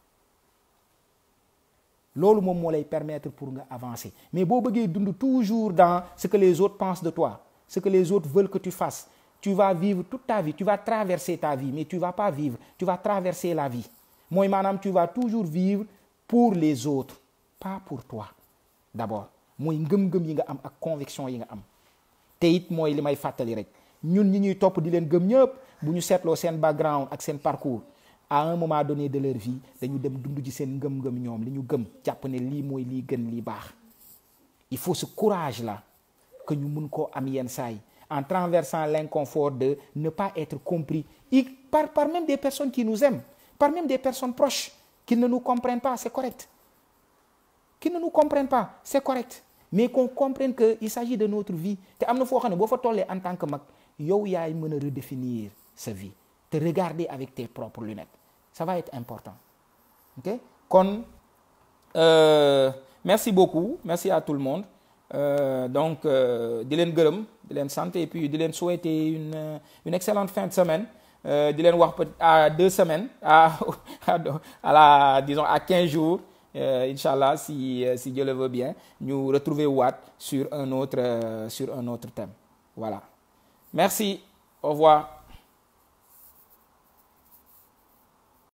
loolu moom moo lay permettre pour nga avancer mais boo bëggee dund toujours dans ce que les autres pensent de toi ce que les autres veulent que tu fasses tu vas vivre toute ta vie tu vas traverser ta vie mais tu vas pas vivre tu vas traverser la vie mooy maanaam tu vas toujours vivre pour les autres pas pour toi d'abord mooy ngëm-ngëm yi nga am ak conviction yi nga am te it mooy li may fàttali rek ñun ñi ñuy topp di leen gëm ñëpp bu ñu seetloo seen background ak seen parcours à un moment donné de leur vie dañu dem dund ci seen ngëm-ngëm ñoom li ñu gëm jàpp ne lii mooy lii gën lii baax il faut ce courage là que ñu mun koo am yenn saa yi en traversant l'inconfort de ne pas être compris et par par même des personnes qui nous aiment par même des personnes proches qui ne nous comprennent pas c'est correct qui ne nous comprennent pas c'est correct mais qu'on comprenne que il s'agit de notre vie te am na foo xam ne boo fa tollee en tant que mag yow yaay mën a redéfinir sa vie te regarder avec tes propres lunettes ça va être important ok kon euh, merci beaucoup merci à tout le monde euh, donc di leen gërëm di leen sant et puis di leen souhaiter une une excellente fin de semaine di leen wax à deux semaines à à la disons à quinze jours euh, Inch'Allah si si Dieu le veut bien ñu retrouver waat sur un autre sur un autre thème voilà merci au revoir